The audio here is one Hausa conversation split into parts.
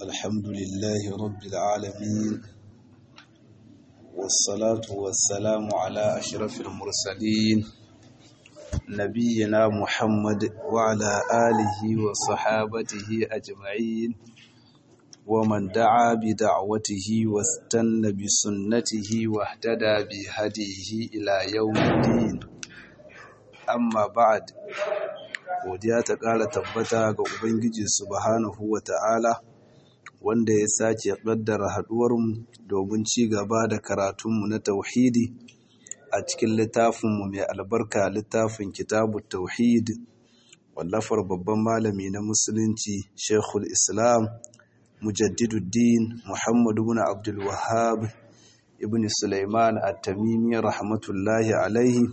الحمد لله رب العالمين والصلاة والسلام على أشرف المرسلين نبينا محمد وعلى آله وصحابته أجمعين ومن دعا بدعوته واستنى بسنته واهتدى بهديه إلى يوم الدين amma ba'ad godiya ta ƙara tabbata ga ubangiji subhanahu wa ta'ala wanda ya sake ƙaddara haɗuwarmu domin ci gaba da karatunmu na tauhidi a cikin littafinmu mai albarka littafin kitabu tauhid wallafar babban malami na musulunci shekul islam mujaddiduddin muhammadu bin abdul wahab ibn sulaiman at-tamimi rahmatullahi alaihi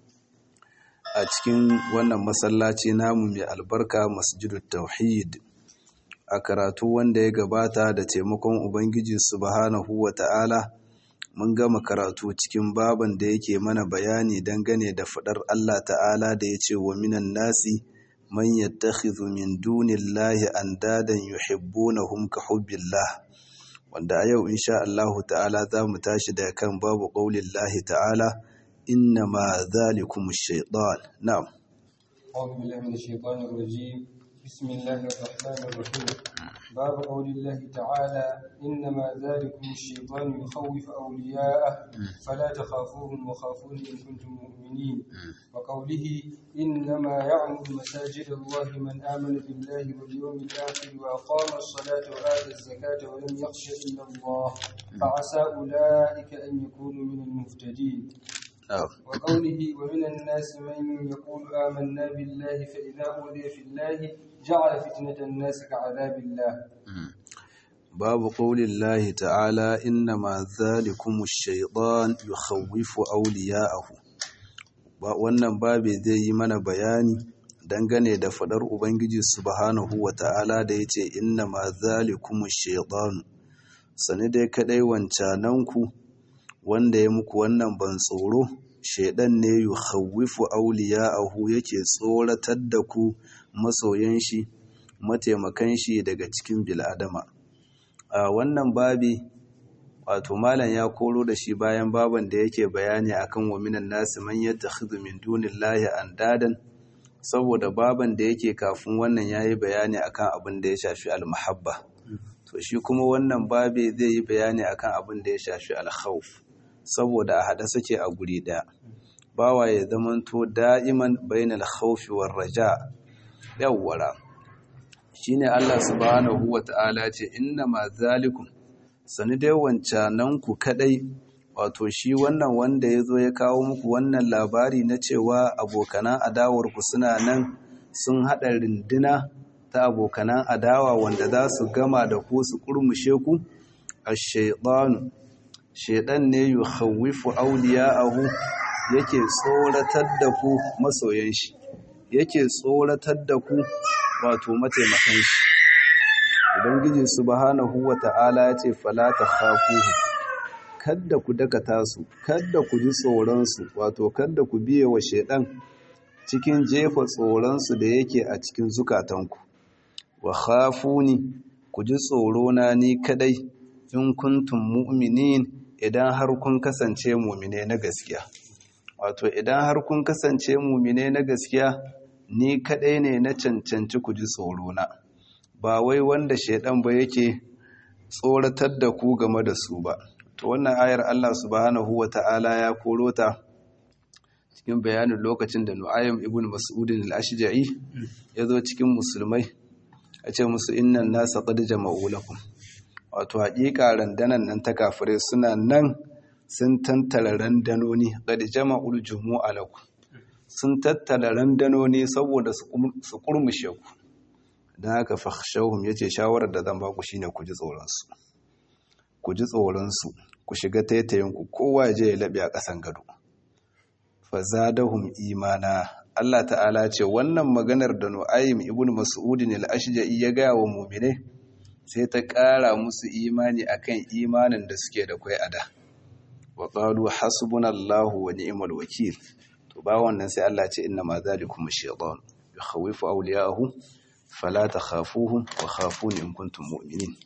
a cikin wannan masallaci namu mai albarka masjidut tauhid a karatu wanda ya gabata da taimakon ubangiji subhanahu wa ta'ala mun gama karatu cikin baban da yake mana bayani dangane da fadar Allah ta'ala da ya ce wa minan nasi man yattakhidhu min dunillahi andadan yuhibbunahum ka hubbillah wanda a yau insha Allah ta'ala za mu tashi da kan babu qaulillahi ta'ala إنما ذلكم الشيطان نعم أعوذ بالله من الشيطان الرجيم بسم الله الرحمن الرحيم باب قول الله تعالى إنما ذلكم الشيطان يخوف أولياءه فلا تخافوهم وخافون إن كنتم مؤمنين وقوله إنما يعمر مساجد الله من آمن بالله واليوم الآخر وأقام الصلاة وآتى الزكاة ولم يخش إلا الله فعسى أولئك أن يكونوا من المهتدين وقوله ومن الناس من يقول آمنا بالله فإذا أوذي في الله جعل فتنة الناس كعذاب الله باب قول الله تعالى إنما ذلكم الشيطان يخوف أولياءه wannan babe zai yi mana bayani dangane da fadar ubangiji subhanahu wa ta'ala da yace inna ma zalikumu shaytan sani dai kadai wancananku wanda ya muku wannan ban tsoro shaidan ne yu khawwifu awliya'ahu yake tsoratar da ku masoyan shi mataimakan shi daga cikin bil'adama a wannan babi wato malam ya koro da shi bayan baban da yake bayani akan wa minan nasi man yattakhidhu min dunillahi andadan saboda baban da yake kafin wannan yayi bayani akan abin da ya shafi al-mahabba to shi kuma wannan babi zai yi bayani akan abin da ya shafi al-khawf saboda a haɗe suke a guri ɗaya bawa ya zamanto da'iman bainal khawfi war raja yawwara shine Allah subhanahu wata'ala ce inna ma zalikum sani dai wancanan ku kadai wato shi wannan wanda ya zo ya kawo muku wannan labari na cewa abokanan adawar ku suna nan sun haɗa rinduna ta abokanan adawa wanda za su gama da ku su kurmushe ku ash-shaytanu shaidan ne yi hawifu auliya'ahu yake tsoratar da ku masoyan shi yake tsoratar da ku wato mataimakan shi ubangiji subhanahu wata'ala ya ce fala ta khafuhu kadda ku dakata su kadda ku ji tsoronsu wato kadda ku biye wa shaidan cikin jefa tsoronsu da yake a cikin zukatanku wa khafuni ku ji tsorona ni kadai in kuntum mu'minin idan har kun kasance mumine na gaskiya wato idan har kun kasance mumine na gaskiya ni kadai ne na cancanci ku ji tsoro na ba wai wanda shaidan ba yake tsoratar da ku game da su ba to wannan ayar Allah subhanahu wata'ala ya koro ta cikin bayanin lokacin da Nu'aym ibn Mas'ud al-Ashja'i ya zo cikin musulmai a ce musu innan nasa qad jama'u lakum wato haƙiƙa randanan nan ta kafirai suna nan sun tantara randanoni qad jama'ul jumu'a lakum sun tattara randanoni saboda su kurmushe ku dan haka fakhshawhum yace shawarar da zan ba ku shine ku ji tsoron su ku ji tsoron su ku shiga taitayin ku kowa je ya labe a ƙasan gado fazadahum imana Allah ta'ala ce wannan maganar da Nu'aym ibn Mas'ud al-Ashja'i ya ga wa mu'mine sai ta ƙara musu imani akan imanin da suke da kai ada wa qalu hasbunallahu wa ni'mal wakil to ba wannan sai Allah ce inna ma zalikum ash-shaytan yakhawifu awliya'ahu fala takhafuhum wa khafuni in kuntum mu'minin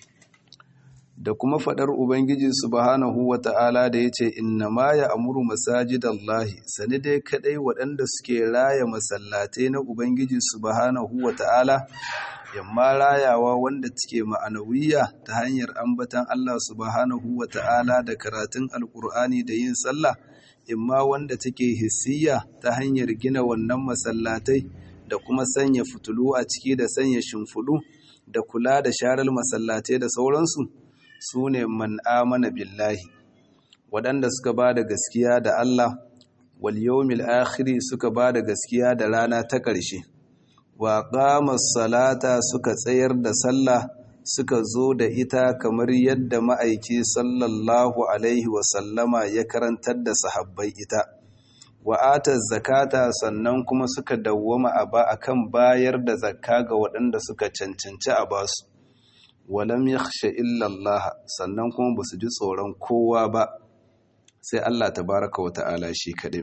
da kuma fadar ubangiji subhanahu wata'ala da yace inna ma ya'muru masajidallahi sani dai kadai waɗanda suke raya masallatai na ubangiji subhanahu wata'ala yamma rayawa wanda take ma'anawiya ta hanyar ambatan Allah subhanahu wata'ala da karatun alkur'ani da yin sallah imma wanda take hissiya ta hanyar gina wannan masallatai da kuma sanya fitulu a ciki da sanya shimfiɗu da kula da sharar masallatai da sauransu su ne man amana billahi waɗanda suka ba da gaskiya da Allah wal yawmil akhiri suka ba da gaskiya da rana ta ƙarshe wa qamas salata suka tsayar da sallah suka zo da ita kamar yadda ma'aiki sallallahu alaihi wasallama ya karantar da sahabbai ita wa'atar zakata sannan kuma suka dawwama a ba akan bayar da zakka ga waɗanda suka cancanci a basu walam yakhsha illa Allah sannan kuma basu ji tsoron kowa ba sai Allah tabaraka wa ta'ala shi kaɗai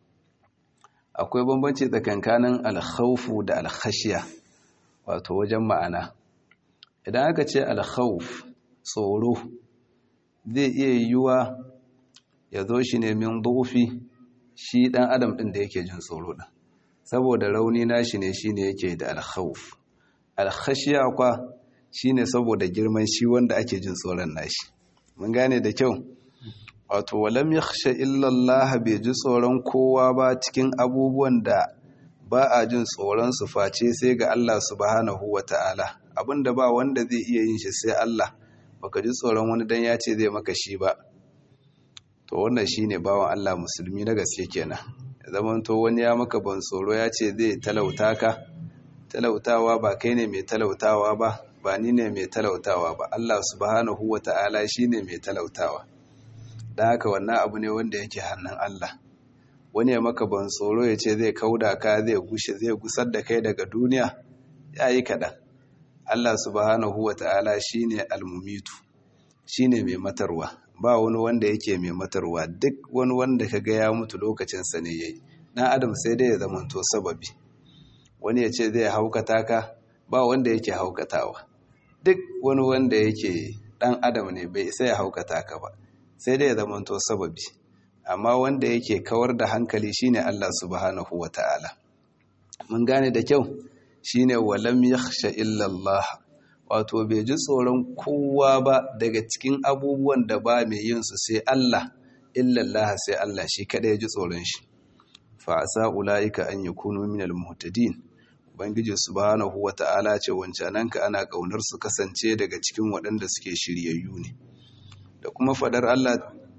akwai bambanci tsakankanin alkhawfu da alkhashiya wato wajen ma'ana idan aka ce alkhawf tsoro zai iya yiwuwa ya zo shi ne min dufi shi dan adam din da yake jin tsoro din saboda rauni nashi ne shine yake da alkhawf alkhashiya kwa shine saboda girman shi wanda ake jin tsoron nashi mun gane da kyau wato walam yakhsha illa Allah bai ji tsoron kowa ba cikin abubuwan da ba a jin tsoron su face sai ga Allah subhanahu wataala abinda ba wanda zai iya yin shi sai Allah baka ji tsoron wani dan ya ce zai maka shi ba to wannan shine bawan Allah musulmi na gaske kenan zaman to wani ya maka ban tsoro ya ce zai talauta ka talautawa ba kai ne mai talautawa ba ba ni ne mai talautawa ba Allah subhanahu wata'ala shine mai talautawa dan haka wannan abu ne wanda yake hannun Allah wani ya maka ban tsoro ya ce zai kauda ka zai gushe zai gusar da kai daga duniya yayi kaɗan Allah subhanahu wa ta'ala shi ne almumitu shi ne mai matarwa ba wani wanda yake mai matarwa duk wani wanda ka ga ya mutu lokacinsa ne ya yi ɗan adam sai dai ya zamanto sababi wani ya ce zai haukata ka ba wanda yake haukatawa duk wani wanda yake ɗan adam ne bai isa ya haukata ka ba sai dai ya zamanto sababi amma wanda yake kawar da hankali shine Allah subhanahu wa ta'ala mun gane da kyau shine walam yakhsha illa Allah wato bai ji tsoron kowa ba daga cikin abubuwan da ba mai yin su sai Allah illa Allah sai Allah shi kada ya ji tsoron shi fa asa ulaika an yakunu minal muhtadin ubangiji subhanahu wata'ala ce wancananka ana kaunar su kasance daga cikin waɗanda suke shiryayyu ne da kuma fadar Allah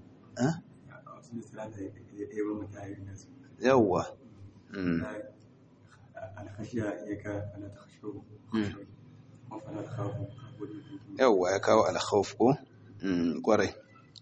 yawwa yawwa ya kawo alkhawf ko kwarai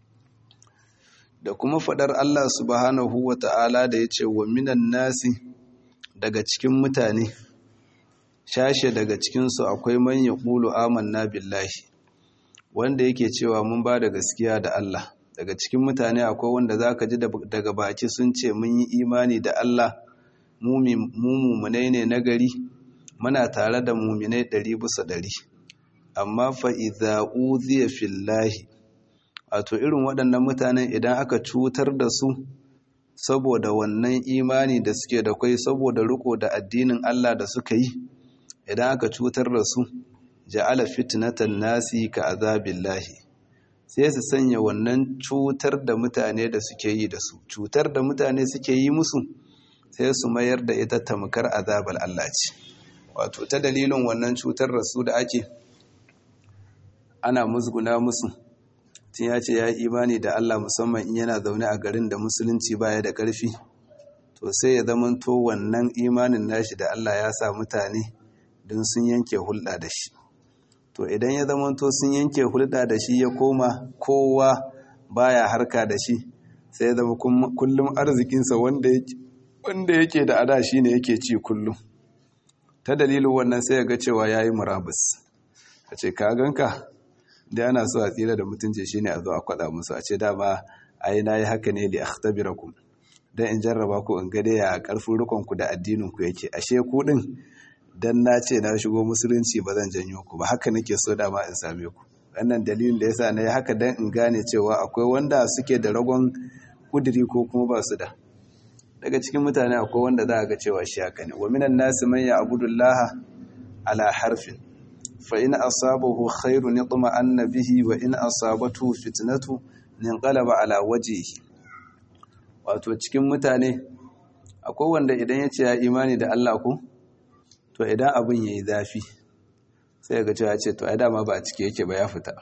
da kuma fadar Allah subhanahu wa ta'ala da ya ce wa minan nasi daga cikin mutane shashe daga cikinsu akwai man ya ƙulu amanna billahi wanda yake cewa mun ba da gaskiya da Allah daga cikin mutane akwai wanda za ka ji daga baki sun ce mun yi imani da Allah mu mumunai ne na gari muna tare da muminai ɗari bisa ɗari amma fa'iza uziya fillahi wato irin waɗannan mutanen idan aka cutar da su saboda wannan imani da suke da kwai saboda riko da addinin Allah da suka yi idan aka cutar da su ja'ala fitnatan nasi ka azabillahi sai su sanya wannan cutar da mutane da suke yi da su cutar da mutane suke yi musu sai su mayar da ita tamkar azabar Allah ce wato ta dalilin wannan cutar da su da ake ana musguna musu tun ya ce ya yi imani da Allah musamman in yana zaune a garin da musulunci baya da ƙarfi to sai ya zamanto wannan imanin nashi da Allah ya sa mutane don sun yanke hulɗa da shi to idan ya zamanto sun yanke hulɗa da shi ya koma kowa baya harka da shi sai ya zama kullum arzikinsa wanda yake da ada shi ne yake ci kullum ta dalilin wannan sai ya ga cewa ya yi murabus a ce ka ganka da ana so a tsira da mutunci shi ne a zo a kwada musu a ce dama ai na yi haka ne li akhtabirakum dan in jarraba ku in ga ya karfin rukun ku da addinin ku yake ashe ku din dan na ce na shigo musulunci ba zan janyo ku ba haka nake so dama in same ku wannan dalilin da yasa na yi haka dan in gane cewa akwai wanda suke da ragon kudiri ko kuma ba su da daga cikin mutane akwai wanda za a ga cewa shi haka ne wa minan nasi man ya'budullaha ala harfin fa in asabahu khairun yatma'anna bihi wa in asabatu fitnatu ninqalaba ala wajhihi wato cikin mutane akwai wanda idan ya ce ya imani da Allah ku to idan abin yayi zafi sai ga cewa ce to ai dama ba a cike yake ba ya fita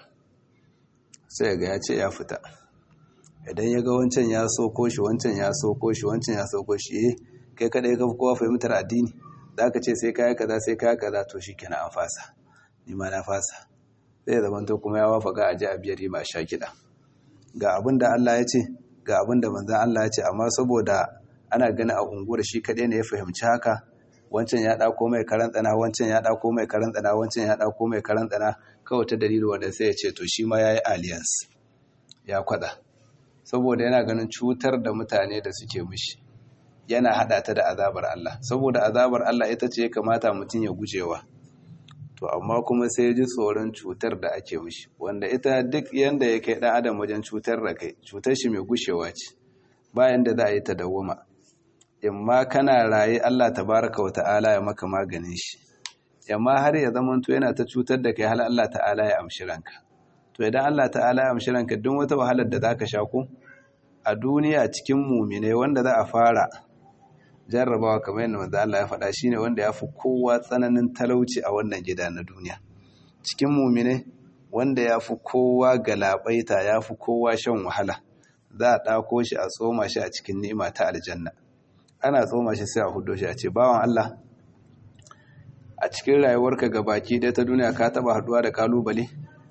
sai ga ya ce ya fita idan ya ga wancan ya soko shi wancan ya soko shi wancan ya soko shi eh kai kada ka kowa fahimtar addini zaka ce sai kai kaza sai kai kaza to shikenan an fasa ni ma na fasa sai zaman to kuma ya wafaka a ji a biyar ma sha kiɗa ga abin da Allah ya ce ga abin da manzan Allah ya ce amma saboda ana gani a unguwar shi kaɗai ne ya fahimci haka wancan ya ɗauko mai karan tsana wancan ya ɗauko mai karan tsana wancan ya ɗauko mai karan tsana kawai ta dalilin wanda sai ya ce to shi ma ya yi alliance ya kwaɗa saboda yana ganin cutar da mutane da suke mishi yana haɗa ta da azabar Allah saboda azabar Allah ita ce ya kamata mutum ya gujewa to amma kuma sai ji tsoron cutar da ake mishi wanda ita duk yanda ya kai ɗan adam wajen cutar da kai cutar shi mai gushewa ce bayan da za a yi ta dawwama in ma kana raye Allah tabaraka wa ta'ala ya maka maganin shi yamma har ya zama to yana ta cutar da kai hal Allah ta'ala ya amshi ranka to idan Allah ta'ala ya amshi ranka duk wata wahalar da zaka sha ko a duniya cikin mumine wanda za a fara jarrabawa kamar yadda manzo Allah ya faɗa shine wanda ya fi kowa tsananin talauci a wannan gida na duniya cikin mumine wanda ya fi kowa galabaita ya fi kowa shan wahala za a ɗako shi a tsoma shi a cikin ni'ima ta aljanna ana tsoma shi sai a hudo shi a ce bawan Allah a cikin rayuwarka ga baki dai ta duniya ka taba haduwa da kalubale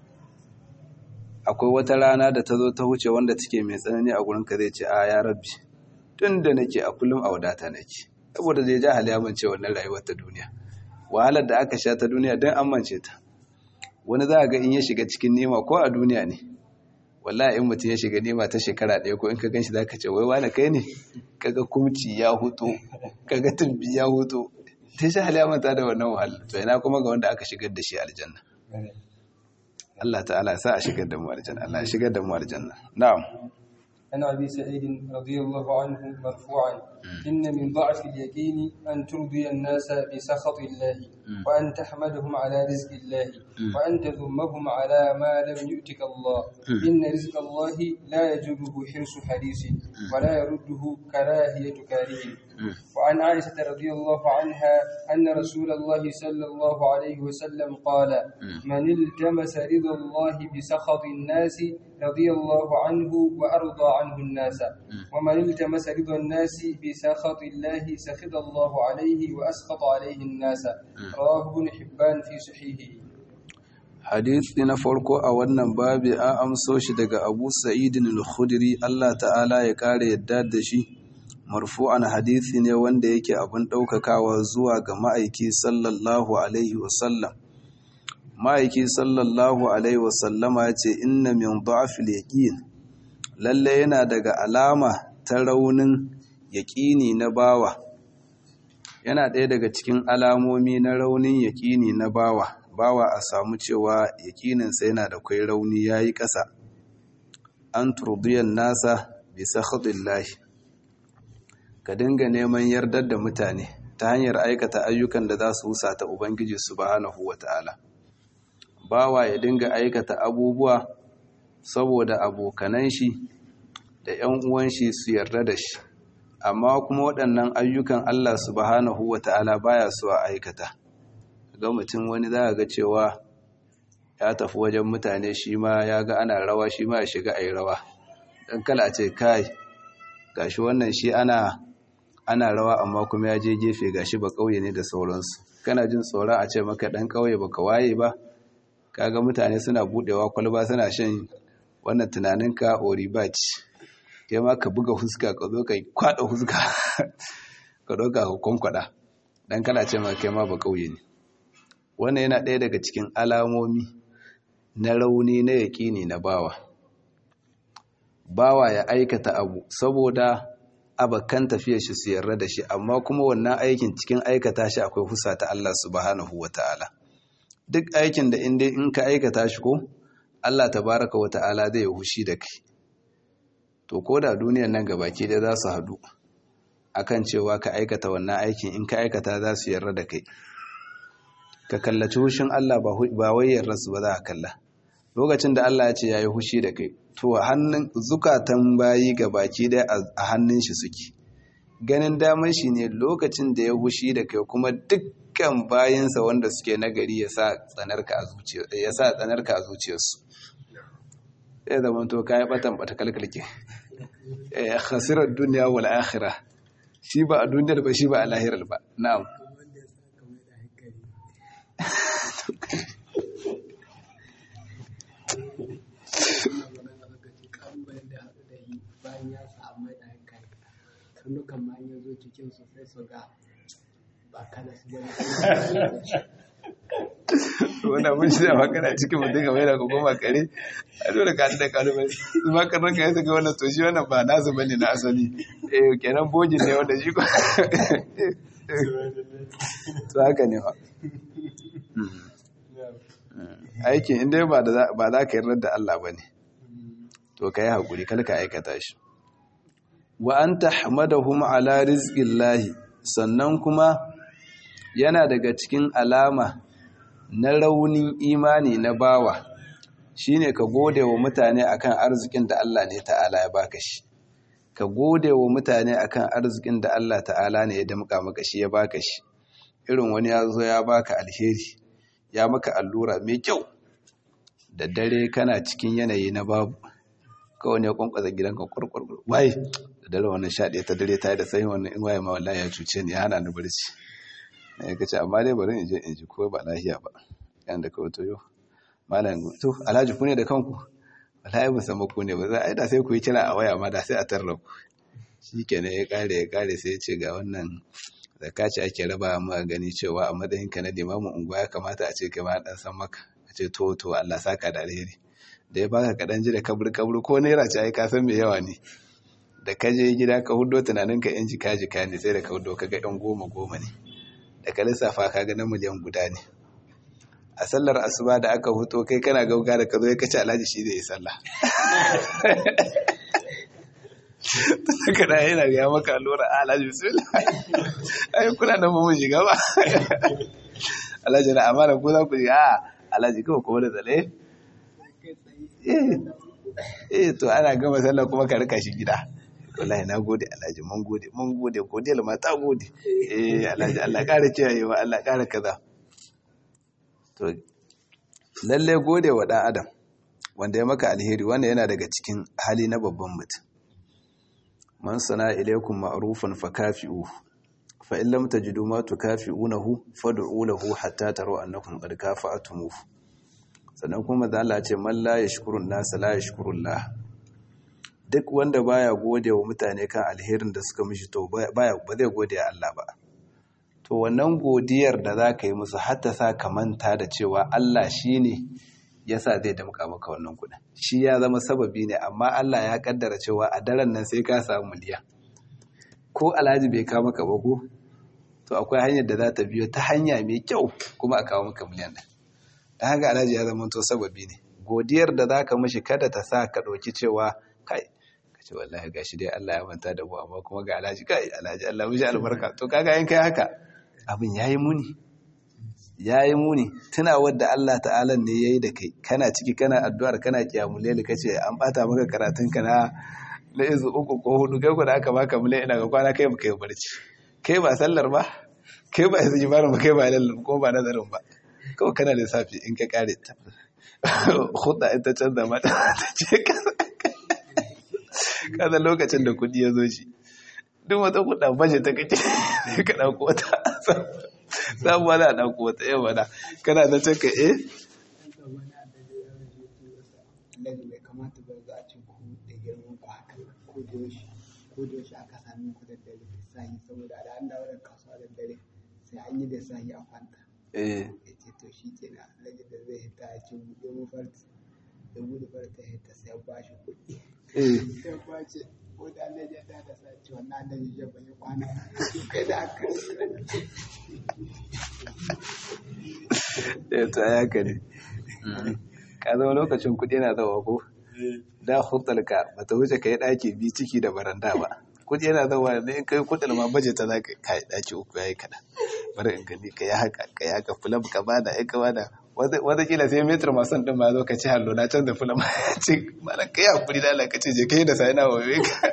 akwai wata rana da ta zo ta wuce wanda take mai tsanani a gurinka zai ce a ya rabbi tun da nake a kullum a wadata nake saboda zai ja hali amince wannan rayuwar ta duniya wahalar da aka sha ta duniya don amince ta wani za a ga in ya shiga cikin nema ko a duniya ne wallahi in mutum ya shiga nema ta shekara ɗaya ko in ka ganshi zaka ce wai wani kai ne kaga kumci ya hutu kaga tumbi ya hutu ta shi hali manta da wannan wahala to ina kuma ga wanda aka shigar da shi aljanna Allah ta'ala ya sa a shigar da mu aljanna Allah ya shigar da mu aljanna na'am عن أبي سعيد رضي الله عنه مرفوعا إن من ضعف اليقين أن ترضي الناس بسخط الله وأن تحمدهم على رزق الله وأن تذمهم على ما لم يؤتك الله إن رزق الله لا يجره حرص حريص ولا يرده كراهية كاره وعن عائشة رضي الله عنها أن رسول الله صلى الله عليه وسلم قال من التمس رضا الله بسخط الناس رضي الله عنه وأرضى عنه الناس ومن التمس رضا الناس بسخط الله سخط الله عليه وأسخط عليه الناس رواه ابن حبان في صحيحه hadisi na farko a wannan babi an amso shi daga Abu Sa'id al-Khudri Allah ta'ala ya kare yadda da shi marfu'an hadisi ne wanda yake abin daukakawa zuwa ga ma'aiki sallallahu alaihi wasallam ma'aiki sallallahu alaihi wasallama ya ce inna min da'fil yaqin lalle yana daga alama ta raunin yaƙini na bawa yana ɗaya daga cikin alamomi na raunin yaƙini na bawa bawa a samu cewa yaƙininsa yana da kwai rauni ya yi ƙasa an turbiyan nasa bisa lahi. ka dinga neman yardar da mutane ta hanyar aikata ayyukan da za su husa ta ubangiji subhanahu wa ta'ala bawa ya dinga aikata abubuwa saboda abokanan shi da ‘yan uwan shi su yarda da shi amma kuma waɗannan ayyukan Allah subhanahu wa ta'ala baya so a aikata ga mutum wani za ga cewa ya tafi wajen mutane shi ma ya ga ana rawa shi ma ya shiga a yi rawa don kala ce kai gashi wannan shi ana ana rawa amma kuma ya je gefe gashi ba ƙauye ne da sauransu kana jin tsoron a ce maka ɗan ƙauye baka waye ba kaga mutane suna buɗewa kwalba suna shan wannan tunaninka oribaci kai ma ka buga huska ka zo ka kwada huska ka ɗauka ka kwankwada dan kana ce ma kai ma ba ƙauye ne wannan yana ɗaya daga cikin alamomi na rauni na yaƙini na bawa bawa ya aikata abu saboda abakan tafiyar shi su yarda da shi amma kuma wannan aikin cikin aikata shi akwai husa ta Allah subhanahu wata'ala duk aikin da inda in ka aikata shi ko Allah tabaraka wata'ala zai hushi da kai to ko da duniyar nan gabaki da za su haɗu akan cewa ka aikata wannan aikin in ka aikata za su yarda da kai ka kallaci hushin Allah ba wai yarrasu ba za a kalla lokacin da Allah ya ce ya yi hushi da kai to hannun zukatan bayi ga baki dai a hannun shi suke ganin damar shi ne lokacin da ya hushi da kai kuma dukkan bayinsa wanda suke nagari ya sa tsanarka a zuciyarsu ya zama to ka yi batan bata kalkalke ya khasirar duniya wal akhirah shi ba a duniyar ba shi ba a lahirar ba na'am karnukan ma ya zo cikin su sai su ga ba kana su gani wanda mun shi da makana cikin mutum ga mai da goma kare a dole ka da kalmai su ma karnuka ya saka wannan to shi wannan ba nasu bane na asali eh kenan bogin ne wanda shi ko to haka ne ba aikin inda ba za ka yarda da Allah ba ne to ka yi haƙuri kalka aikata shi wa an tahmadahum ala rizqillahi sannan kuma yana daga cikin alama na raunin imani na bawa shine ka gode wa mutane akan arzikin da Allah ne ta'ala ya baka shi ka gode wa mutane akan arzikin da Allah ta'ala ne ya damƙa maka shi ya baka shi irin wani ya zo ya baka alheri ya maka allura mai kyau da dare kana cikin yanayi na babu kawai ne kwankwasa gidanka kwarkwarkwar waye da dare wannan sha ɗaya ta dare ta yi da sayin wannan in waye ma wallahi ya cuce ni ya hana ni barci na ya kace amma dai bari in je in ji ko ba lahiya ba yan da kawai toyo malam to alhaji ku ne da kanku wallahi ba san ku ne ba za a da sai ku yi kira a waya ma da sai a tarra ku shikenan ya kare ya kare sai ya ce ga wannan zakka ce ake raba mu gani cewa a matsayin ka na limamin unguwa ya kamata a ce kai ma dan san maka a ce to to Allah saka da alheri da ya baka kaɗan ji da kabur kabur ko naira ce ai ka san me yawa ne da ka je gida ka hudo tunanin ka yan jika jika ne sai da ka hudo ka ga yan goma goma ne da ka lissafa ka ga na miliyan guda ne a sallar asuba da aka huto kai kana gauga da ka zo ya kace alhaji shi zai yi sallah ka da yana ga maka allura alhaji bismillah ai kuna da mu shiga ba alhaji na amana ko za ku ji a alhaji kawai kuma da tsale eh to ana gama sallah kuma ka rika shi gida wallahi na gode alhaji mun gode mun gode godiyar ma ta gode eh alhaji Allah kare kiyayewa Allah kare kaza to lalle gode wa dan adam wanda ya maka alheri wanda yana daga cikin hali na babban mutum man sana ilaykum ma'rufan fakafi'u fa in lam tajidu ma tukafi'unahu fad'u lahu hatta taru annakum qad kafa'tumuhu sannan kuma da Allah ce man la yashkurun nas la yashkurullah duk wanda baya gode wa mutane kan alherin da suka mishi to baya ba zai gode Allah ba to wannan godiyar da za ka yi musu hatta sa ka manta da cewa Allah shine yasa zai damka maka wannan kuɗin shi ya zama sababi ne amma Allah ya kaddara cewa a daren nan sai ka samu miliyan ko alhaji bai kawo maka ba ko to akwai hanyar da za ta biyo ta hanya mai kyau kuma a kawo maka miliyan ɗin da haka alhaji ya zama to sababi ne godiyar da za ka mashi kada ta sa ka ɗauki cewa kai ka ce wallahi ga shi dai Allah ya manta da mu amma kuma ga alhaji kai alhaji Allah mishi albarka to kaga in kai haka abin yayi muni yayi muni tuna wadda Allah ta'ala ne yayi da kai kana ciki kana addu'ar kana kiyamul layl kace an bata maka karatun ka na na izu uku ko hudu kai ko da aka baka mulai ina ga kwana kai baka yi barci kai ba sallar ba kai ba yanzu jibarin ba kai ba lallar ko ba nazarin ba kawai kana lissafi in ka kare ta hudu ita canza mata ta ce kaza lokacin da kudi ya zo shi duk wata kuɗa baje ta kace sai ka ɗauko wata sabuwa za a ɗauko wata yau wada kana ta ce ka eh bai kamata ba za a ce ku da girman ku haka ko da yaushe ko da yaushe aka sami ku da dare sahi saboda da an dawo da kasuwa da dare sai an yi da sahi a kwanta eh ya ce to shi ke na rage da zai hita a ce buɗe mu farti ya gudu bar ta hita sai ya ba shi kuɗi eh sai ya ba shi ko da Allah ya da sa ce wannan da ya bai kwana kai da aka eh to ya kare ka zama lokacin kuɗi yana zawa ko da hutalka ba ta wuce ka yi ɗaki biyu ciki da baranda ba kuɗi yana zawa ne in kai kuɗin ma baje ta za ka yi ɗaki uku ya yi kaɗan bari in gani ka yi haka ka yi haka fulam ka bada ya ka bada watakila sai metar masu ɗin ma zo ka ci hallo na canza fulam ya ce malam ka yi hakuri da Allah ka ce je ka yi da sa yana wawe ka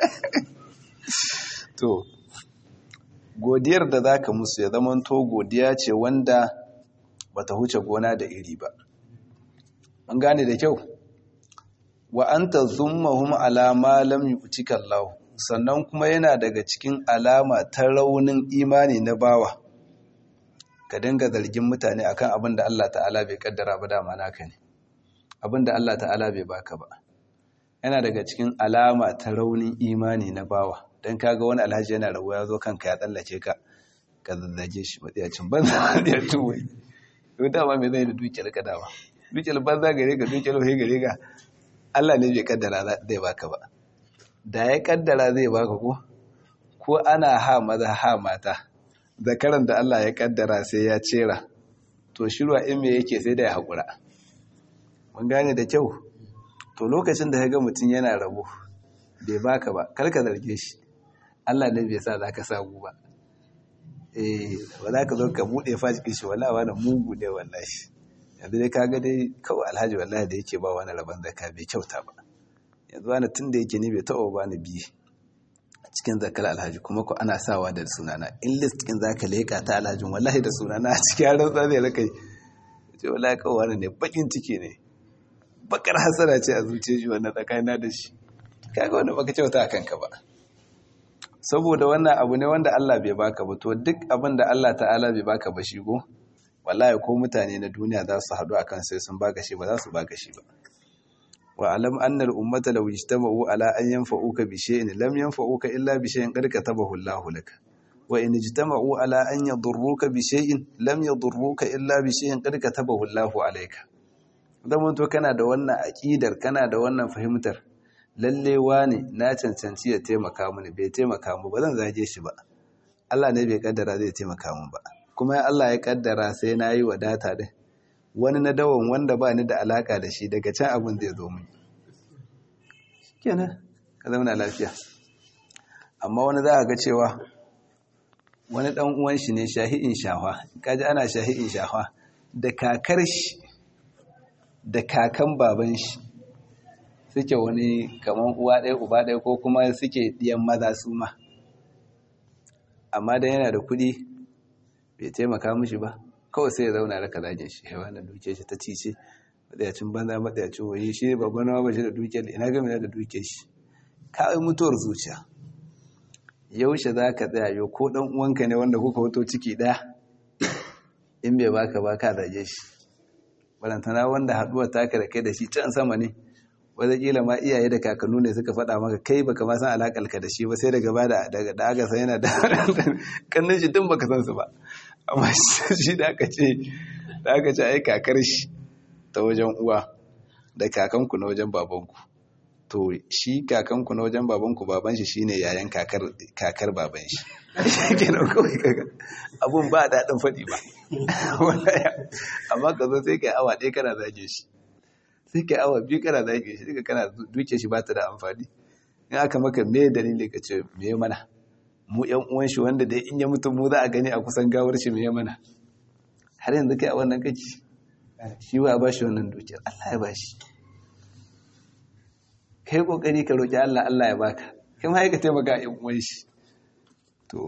to godiyar da za ka musu ya zama to godiya ce wanda bata huce gona da iri ba an gane da kyau wa anta zummahum ala ma lam yu'tika Allah sannan kuma yana daga cikin alama ta raunin imani na bawa ka dinga zargin mutane akan abin da Allah ta'ala bai kaddara ba dama naka ne abin da Allah ta'ala bai baka ba yana daga cikin alama ta raunin imani na bawa dan kaga wani alhaji yana rawa ya zo kanka ya tsallake ka ka zazzage shi matsiyacin banza da tuwai to dama me zai da dukiyar ka dama dukiyar banza gare ka dukiyar wahi gare ka Allah ne bai kaddara zai baka ba da ya kaddara zai baka ko ko ana ha maza ha mata zakaran da Allah ya kaddara sai ya cera to shirwa in me yake sai da ya haƙura mun gane da kyau to lokacin da ya ga mutum yana rabo bai baka ba kar ka zarge shi Allah ne bai sa zaka samu ba eh ba za ka zo ka buɗe fajikin shi wallahi wani mugu ne wallahi yanzu dai kaga dai kawai alhaji wallahi da yake ba wani rabon zakka bai kyauta ba yanzu wani tun da yake ni bai taɓa ba ni biye a cikin zakar alhaji kuma ko ana sawa da sunana in list ɗin za ka leƙa ta alhajin wallahi da sunana a cikin yaran tsa zai raka ce wallahi kawai wani ne bakin ciki ne bakar hasara ce a zuciya shi wannan tsakanina da shi kaga wani baka kyauta a kanka ba saboda wannan abu ne wanda Allah bai baka ba to duk abin da Allah ta'ala bai baka ba shi go wallahi ko mutane na duniya za su haɗu akan sai sun baka shi ba za su baka shi ba wa alam anna al-ummata law ijtama'u ala an yanfa'uka bi shay'in lam yanfa'uka illa bi shay'in qad katabahu Allahu lak wa in ijtama'u ala an yadurruka bi shay'in lam yadurruka illa bi shay'in qad katabahu Allahu alayka zaman to kana da wannan aqidar kana da wannan fahimtar lalle wani na cancanci ya taimaka mini bai taimaka mu ba zan zage shi ba Allah ne bai kaddara zai taimaka mu ba kuma Allah ya kaddara sai na yi wadata din wani na dawon wanda ba ni da alaka da shi daga can abin zai zo mini kenan ka zama lafiya amma wani za a ga cewa wani dan uwan shi ne shahi'in shahwa kaji ana shahi'in shahwa da kakar shi da kakan baban shi suke wani kaman uwa ɗaya uba ɗaya ko kuma suke ɗiyan maza su ma amma dan yana da kuɗi bai taimaka mishi ba kawai sai ya zauna raka zagin shi yawa na duke shi ta cice matsayacin banza matsayacin waye shi babban nawa ba shi da duke ina gami da duke shi kawai mutuwar zuciya yaushe za ka tsaya yau ko ɗan uwanka ne wanda kuka wato ciki ɗaya in bai baka ba ka zage shi barantana wanda haɗuwar taka da kai da shi can sama ne wataƙila ma iyaye da kakannu ne suka faɗa maka kai baka ma san alaƙalka da shi ba sai daga ba da aka san yana da kannin shi tun baka san su ba amma shi da aka ce da aka ce ai kakar shi ta wajen uwa da kakanku na wajen babanku to shi kakanku na wajen babanku baban shi shine yayan kakar kakar baban shi kenan kawai kaga abun ba daɗin faɗi ba amma ka zo sai kai awa ɗaya kana zage shi sai kai awa biyu kana zage shi duka kana duke shi ba ta da amfani in aka maka me dalili ka ce me mana mu yan uwan shi wanda dai in ya mutu mu za a gani a kusan gawar shi me mana har yanzu kai a wannan kake shi wa ba shi wannan dukiyar Allah ya ba shi kai kokari ka roki Allah Allah ya baka kai ma ka taimaka yan uwan shi to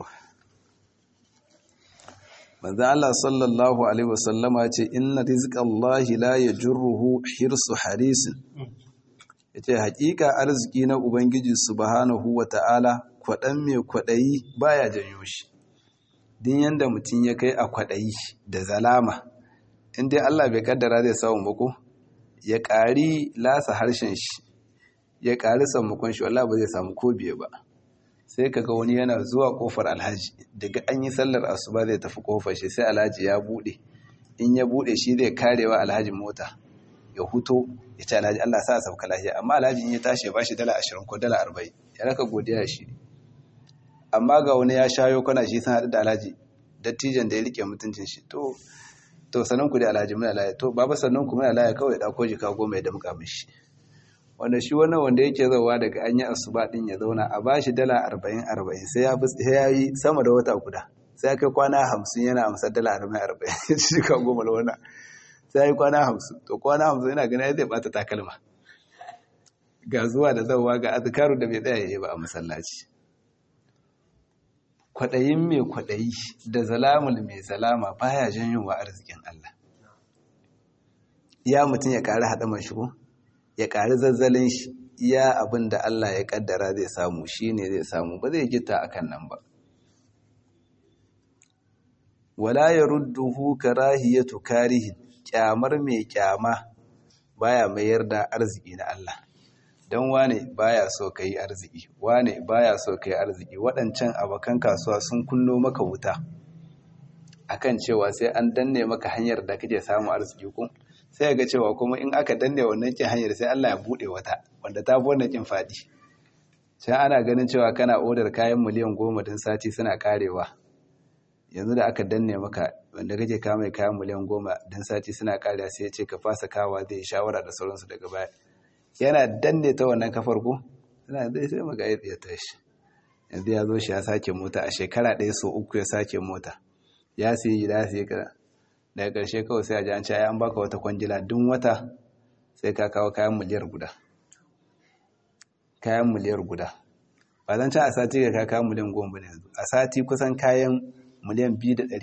manzo Allah sallallahu alaihi wasallama ce inna rizqallahi la yajruhu hirsu harisin yace hakika arziki na ubangiji subhanahu wata'ala kwadan mai kwadayi baya janyo shi din yanda mutun ya kai a kwadayi da zalama in dai Allah bai kaddara zai samu ba ko ya ƙari lasa harshen shi ya ƙari sammakon shi wallahi ba zai samu ko biye ba sai kaga wani yana zuwa kofar alhaji daga an yi sallar asuba zai tafi kofar shi sai alhaji ya bude in ya bude shi zai karewa alhaji mota ya huto ya ce alhaji Allah sa sauka lafiya amma alhaji in ya tashi ya bashi dala ashirin ko dala arba'in ya raka godiya shi amma ga wani ya shayo kwana shi sun haɗu da alhaji dattijan da ya rike mutuncin shi to to sanan ku da alhaji muna laya to baba sannan ku muna laya kawai ɗauko jika goma ya damƙa mishi wanda shi wannan wanda yake zauwa daga an yi asuba din ya zauna a bashi dala arba'in arba'in sai ya yi sama da wata guda sai ya kai kwana hamsin yana amsar dala arba'in arba'in ya ci jika goma da wannan sai ya yi kwana hamsin to kwana hamsin yana gani zai bata takalma ga zuwa da zauwa ga azkaru da bai tsaya ya yi ba a masallaci kwaɗayin mai kwaɗayi da zalamul mai zalama baya janyowa arzikin Allah ya mutum ya ƙari haɗa man shigo ya ƙari zazzalin shi iya abin da Allah ya ƙaddara zai samu shi ne zai samu ba zai gita a kan nan ba wala ya rudduhu karahiyatu karihin kyamar mai kyama baya mayar da arziki na Allah don wane baya so ka yi arziki wane baya so ka yi arziki waɗancan abokan kasuwa sun kunno maka wuta akan cewa sai an danne maka hanyar da kake samu arziki ko sai ga cewa kuma in aka danne wannan kin hanyar sai Allah ya bude wata wanda ta fi wannan kin fadi sai ana ganin cewa kana odar kayan miliyan goma din sati suna karewa yanzu da aka danne maka wanda kake kawo mai kayan miliyan goma din sati suna karewa sai ya ce ka fasa kawa zai shawara da sauransu daga baya yana danne ta wannan kafar ko yana zai sai maka ya tashi yanzu ya zo shi ya sake mota a shekara ɗaya so uku ya sake mota ya siya gida ya siya kira daga ƙarshe kawai sai a ji an ce an baka wata kwangila duk wata sai ka kawo kayan miliyar guda kayan miliyar guda ba zan ci a sati ga kayan miliyan goma ne yanzu a sati kusan kayan miliyan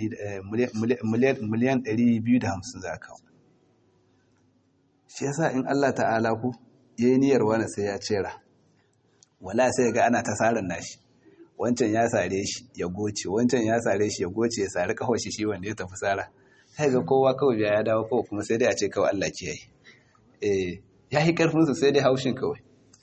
ɗari biyu da hamsin za a kawo shi yasa in Allah ta'ala ku ya yi niyyar wani sai ya cera wala sai ga ana ta tsarin nashi wancan ya sare shi ya goce wancan ya sare shi ya goce ya sare kawai shi shi wanda ya tafi tsara sai ga kowa kawai biya ya dawo kawai kuma sai dai a ce kawai Allah ke yi eh ya yi karfin su sai dai haushin kawai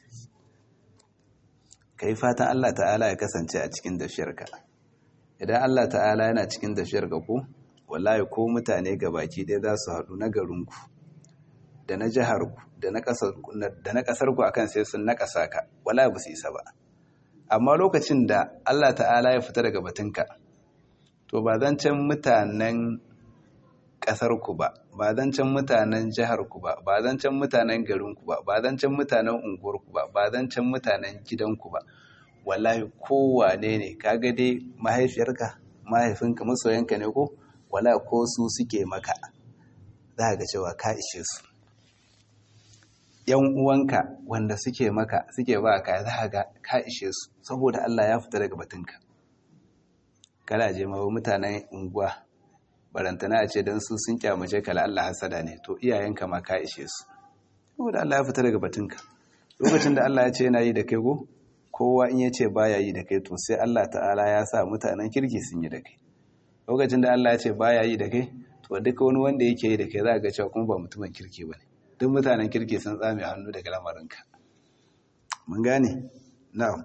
kai fatan Allah ta'ala ya kasance a cikin dafiyarka idan Allah ta'ala yana cikin dafiyarka ko wallahi ko mutane gabaki ɗaya za su haɗu na garinku da na jiharku da na ƙasarku akan sai sun naƙasa ka wallahi ba su isa ba amma lokacin da Allah ta'ala ya fita daga batunka to ba zancen mutanen ƙasarku ba ba zancen mutanen jiharku ba ba zancen mutanen garinku ba ba zancen mutanen unguwarku ba ba zancen mutanen gidanku ba wallahi kowane ne kaga dai mahaifiyarka mahaifinka masoyanka ne ko wala ko su suke maka za ga cewa ka ishe su yan uwanka wanda suke maka suke ba ka za ga ka ishe su saboda Allah ya fita daga batunka kada je ma mutanen unguwa barantana a ce don su sun kyamace ka la Allah hasada ne to iyayenka ma ka ishe su saboda Allah ya fita daga batunka lokacin da Allah ya ce yana yi da kai go kowa in ya ce baya yi da kai to sai Allah ta'ala ya sa mutanen kirki sun yi da kai lokacin da Allah ya ce baya yi da kai to duka wani wanda yake yi da kai za ga cewa kuma ba mutumin kirki bane duk mutanen kirki sun tsame hannu daga lamarinka mun gane na'am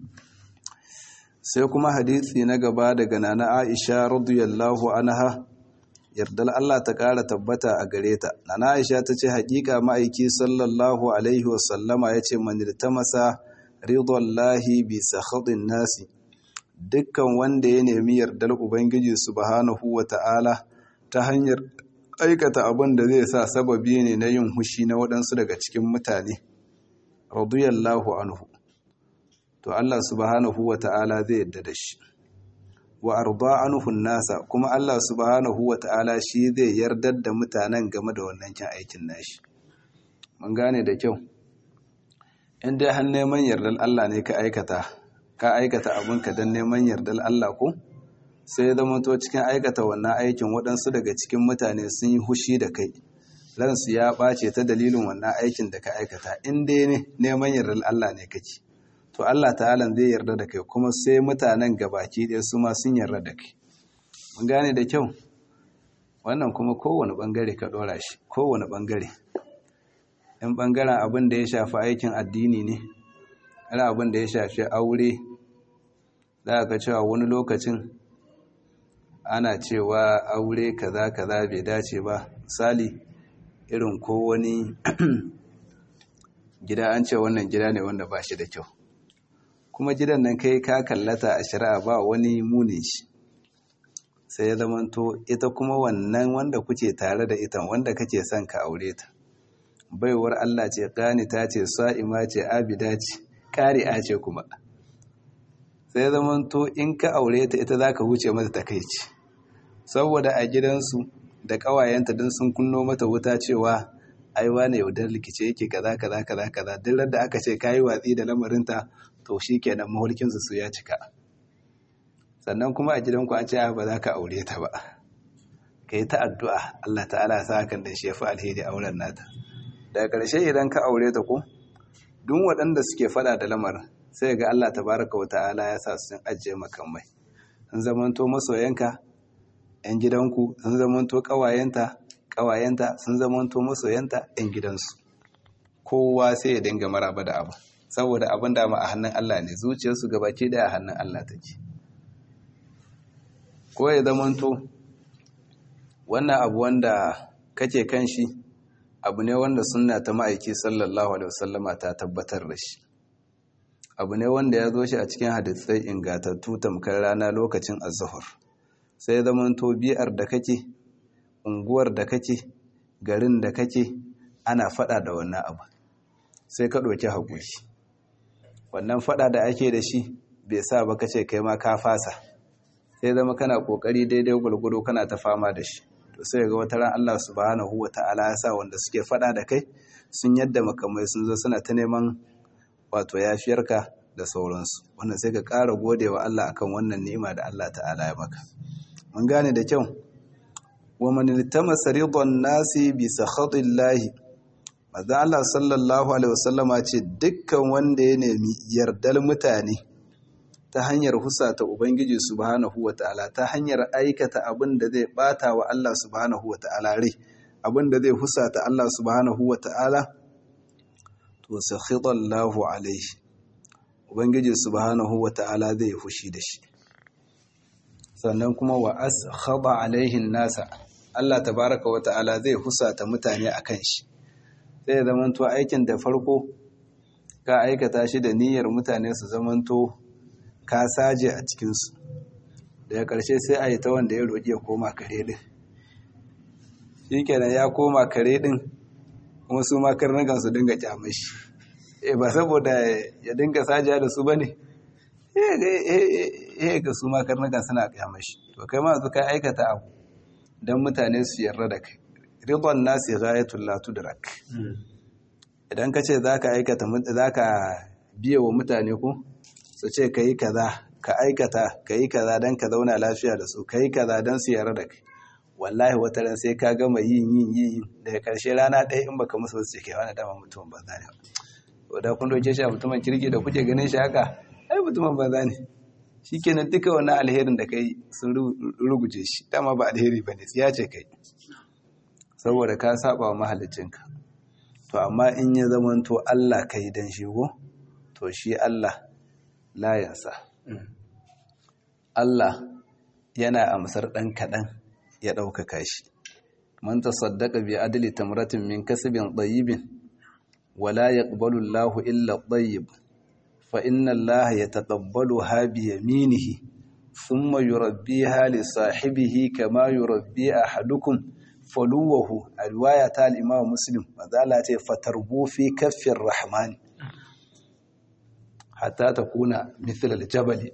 sai kuma hadisi na gaba daga nana Aisha radiyallahu anha yardal Allah ta ƙara tabbata a gare ta nana Aisha ta ce haƙiƙa ma'aiki sallallahu alaihi wasallama ya ce man masa ridallahi bi sakhatin nasi dukkan wanda ya nemi yardar ubangiji subhanahu wata'ala ta hanyar aikata abin da zai sa sababi ne na yin hushi na waɗansu daga cikin mutane radiyallahu anhu to Allah subhanahu wata'ala zai yadda da shi wa arda anhu nasa kuma Allah subhanahu wata'ala shi zai yardar da mutanen game da wannan kin aikin nashi mun gane da kyau in dai har neman yardar Allah ne ka aikata ka aikata abinka don neman yardar Allah ko sai zama to cikin aikata wannan aikin waɗansu daga cikin mutane sun yi hushi da kai ransu ya ɓace ta dalilin wannan aikin da ka aikata in dai ne neman yardar Allah ne kake to Allah ta'ala zai yarda da kai kuma sai mutanen gabaki ɗaya su ma sun yarda da kai mun gane da kyau wannan kuma kowane ɓangare ka ɗora shi kowane ɓangare in ɓangaren abin da ya shafi aikin addini ne ana abin da ya shafi aure za ka cewa wani lokacin ana cewa aure kaza kaza bai dace ba misali irin ko wani gida an ce wannan gida ne wanda ba shi da kyau kuma gidan nan kai ka kallata a shari'a ba wani munin shi sai ya zamanto ita kuma wannan wanda kuke tare da ita wanda kake son ka aure ta baiwar Allah ce ta ce sa'ima ce abida ce ƙari'a ce kuma sai ya zamanto in ka aure ta ita za ka huce mata takaici saboda a gidansu da ƙawayenta don sun kunno mata wuta cewa ai wane yaudar likice yake kaza kaza kaza kaza duk da aka ce kayi watsi da lamarinta to shikenan mahulkinsu su ya cika sannan kuma a gidanku an ce ba za ka aure ta ba ka yi ta addu'a Allah ta'ala sa hakan da shi ya fi alheri auren nata daga ƙarshe idan ka aure ta ko duk waɗanda suke faɗa da lamarin sai ga Allah tabaraka wa ta'ala ya sa su ajiye makamai sun zamanto masoyanka ‘yan gidanku sun zamanto ƙawayenta ƙawayenta sun zamanto masoyanta ‘yan gidansu kowa sai ya dinga maraba da abu saboda abin da a hannun Allah ne zuciyarsu gabaki daya a hannun Allah take ko ya zamanto wannan abu wanda kake kan shi abu ne wanda sunna ta ma'aiki sallallahu alaihi wasallama ta tabbatar da shi abu ne wanda ya zo shi a cikin hadisai ingatattu tamkar rana lokacin azhar sai zamanto biyar da kake unguwar da kake garin da kake ana fada da wannan abu sai ka ɗauki haƙuri wannan fada da ake da shi bai sa ba kace kai ma ka fasa sai zama kana kokari daidai gurgudu kana ta fama da shi to sai ga wata ran Allah subhanahu wata'ala ya sa wanda suke fada da kai sun yadda makamai sun zo suna ta neman wato yafiyarka da sauransu wannan sai ka ƙara godewa Allah akan wannan ni'ima da Allah ta'ala ya maka mun gane da kyau wa man iltamasa ridan nasi bi sakhatillahi manzo Allah sallallahu alaihi wasallama ce dukkan wanda ya nemi yardar mutane ta hanyar husata ubangiji subhanahu wataala ta hanyar aikata abin da zai bata wa Allah subhanahu wataala rai abin da zai husata Allah subhanahu wataala to sakhitallahu alaihi ubangiji subhanahu wataala zai fushi da shi sannan kuma wa askhaba alaihin nasa Allah tabaraka wataala zai husata mutane akan shi sai zamanto aikin da farko ka aikata shi da niyyar mutane su zamanto ka saje a cikinsu daga ƙarshe sai a yi ta wanda ya roƙi ya koma kare ɗin shi kenan ya koma kare ɗin kuma su ma karnukan su dinga kyamar shi e ba saboda ya dinga sajiya da su ba ne eh ga su ma karnukan suna kyamar shi to kai ma su ka aikata abu don mutane su yarda da kai ridon nasi ghayatul la tudrak idan ka ce zaka aikata zaka biye wa mutane ko su ce kai kaza ka aikata kai kaza dan ka zauna lafiya da su kai kaza dan su yarda da kai wallahi wata ran sai ka gama yin yin yin daga karshe rana ɗaya in baka musu su ce kai wani dama mutumin banza ne to da kun doke shi a mutumin kirki da kuke ganin shi haka ai mutumin banza ne shikenan duka wannan alherin da kai sun ruguje shi dama ba alheri bane tsiya ce kai saboda ka saba wa mahalicinka to amma in ya zamanto Allah ka yi don shigo to shi Allah layansa Allah yana amsar ɗan kaɗan ya ɗaukaka shi man tasaddaqa bi adli tamratin min kasbin tayyibin wala yaqbalu Allahu illa tayyib fa inna Allah yataqabbaluha bi yaminihi thumma yurabbiha li sahibihi kama yurabbi ahadukum faluwahu a riwaya ta al'imama muslim mazala ce fatarbo fi kafin rahmani hatta ta kuna mithilar jabali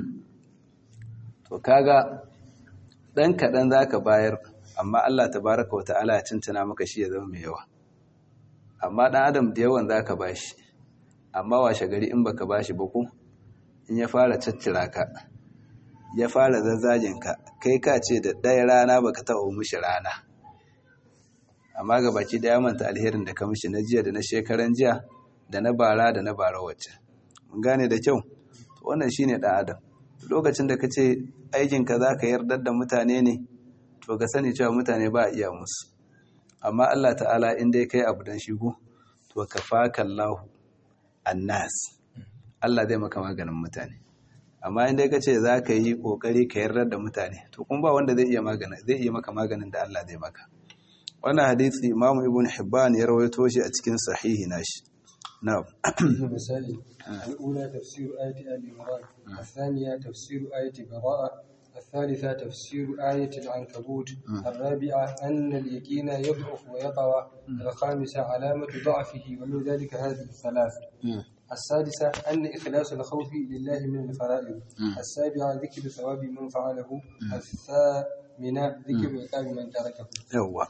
to kaga ɗan kaɗan za ka bayar amma Allah ta baraka wa ta'ala ya cincina maka shi ya zama mai yawa amma ɗan adam da yawan za ka bashi amma washe gari in baka bashi ba ku in ya fara caccira ka ya fara zazzajinka kai ka ce da ɗaya rana baka taɓa mushi rana amma ga baki daya manta alherin da ka mishi na jiya da na shekaran jiya da na bara da na bara wacce mun gane da kyau to wannan shine dan adam lokacin da kace aikin ka zaka yardar da mutane ne to ka sani cewa mutane ba iya musu amma Allah ta'ala in dai kai abu dan shigo to kafaka Allahu annas Allah zai maka maganin mutane amma in dai kace zaka yi kokari ka yardar da mutane to kuma ba wanda zai iya magana zai iya maka maganin da Allah zai maka wannan hadisi Imam Ibn Hibban ya rawaito shi a cikin sahihi nashi na'am مسائل الأولى تفسير آية آل عمران الثانية تفسير آية براءة الثالثة تفسير آية العنكبوت الرابعة أن اليقين يضعف ويطوى الخامسة علامة ضعفه ومن ذلك هذه الثلاث السادسة أن إخلاص الخوف لله من الفرائض السابعة ذكر ثواب من فعله الثامنة ذكر عقاب من تركه yawa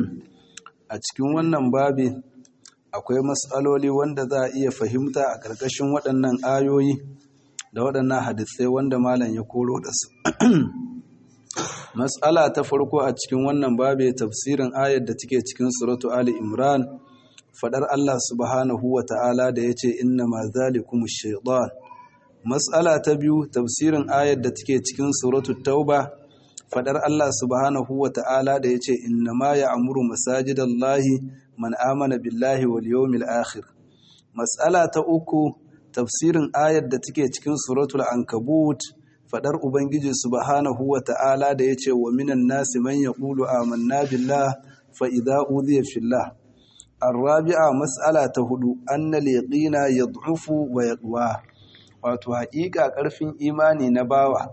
a cikin wannan babi akwai matsaloli wanda za a iya fahimta a ƙarƙashin waɗannan ayoyi da waɗannan hadisai wanda malam ya koro da su matsala ta farko a cikin wannan babi tafsirin ayar da take cikin suratu ali imran fadar Allah subhanahu wa ta'ala da yace inna ma zalikumu shaytan matsala ta biyu tafsirin ayar da take cikin suratu tauba fadar Allah subhanahu wa ta'ala da yace inna ma ya'muru masajidallahi man amana billahi wal yawmil akhir matsala ta uku tafsirin ayar da take cikin suratul ankabut fadar ubangiji subhanahu wa ta'ala da yace wa minan nasi man yaqulu amanna billah fa idza udhiya fillah الرابعة مسألة هدو أن اليقين يضعف ويقوى wato haƙiƙa ƙarfin imani na bawa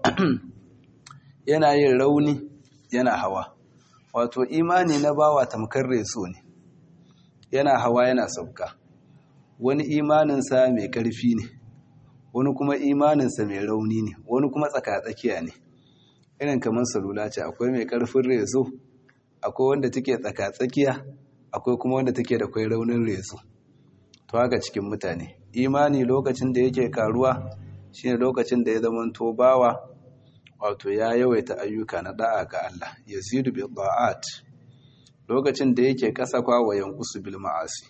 yana yin rauni yana hawa wato imani na bawa tamkar reso ne yana hawa yana sauka wani imaninsa mai ƙarfi ne wani kuma imaninsa mai rauni ne wani kuma tsakatsakiya ne irin kamar salula ce akwai mai ƙarfin reso akwai wanda take tsakatsakiya akwai kuma wanda take da kwai raunin reso to haka cikin mutane imani lokacin da yake karuwa shine lokacin da ya zama to bawa wato ya yawaita ayyuka na da'a ga Allah yazidu bi da'at lokacin da yake kasa kwa wa yanqusu bil ma'asi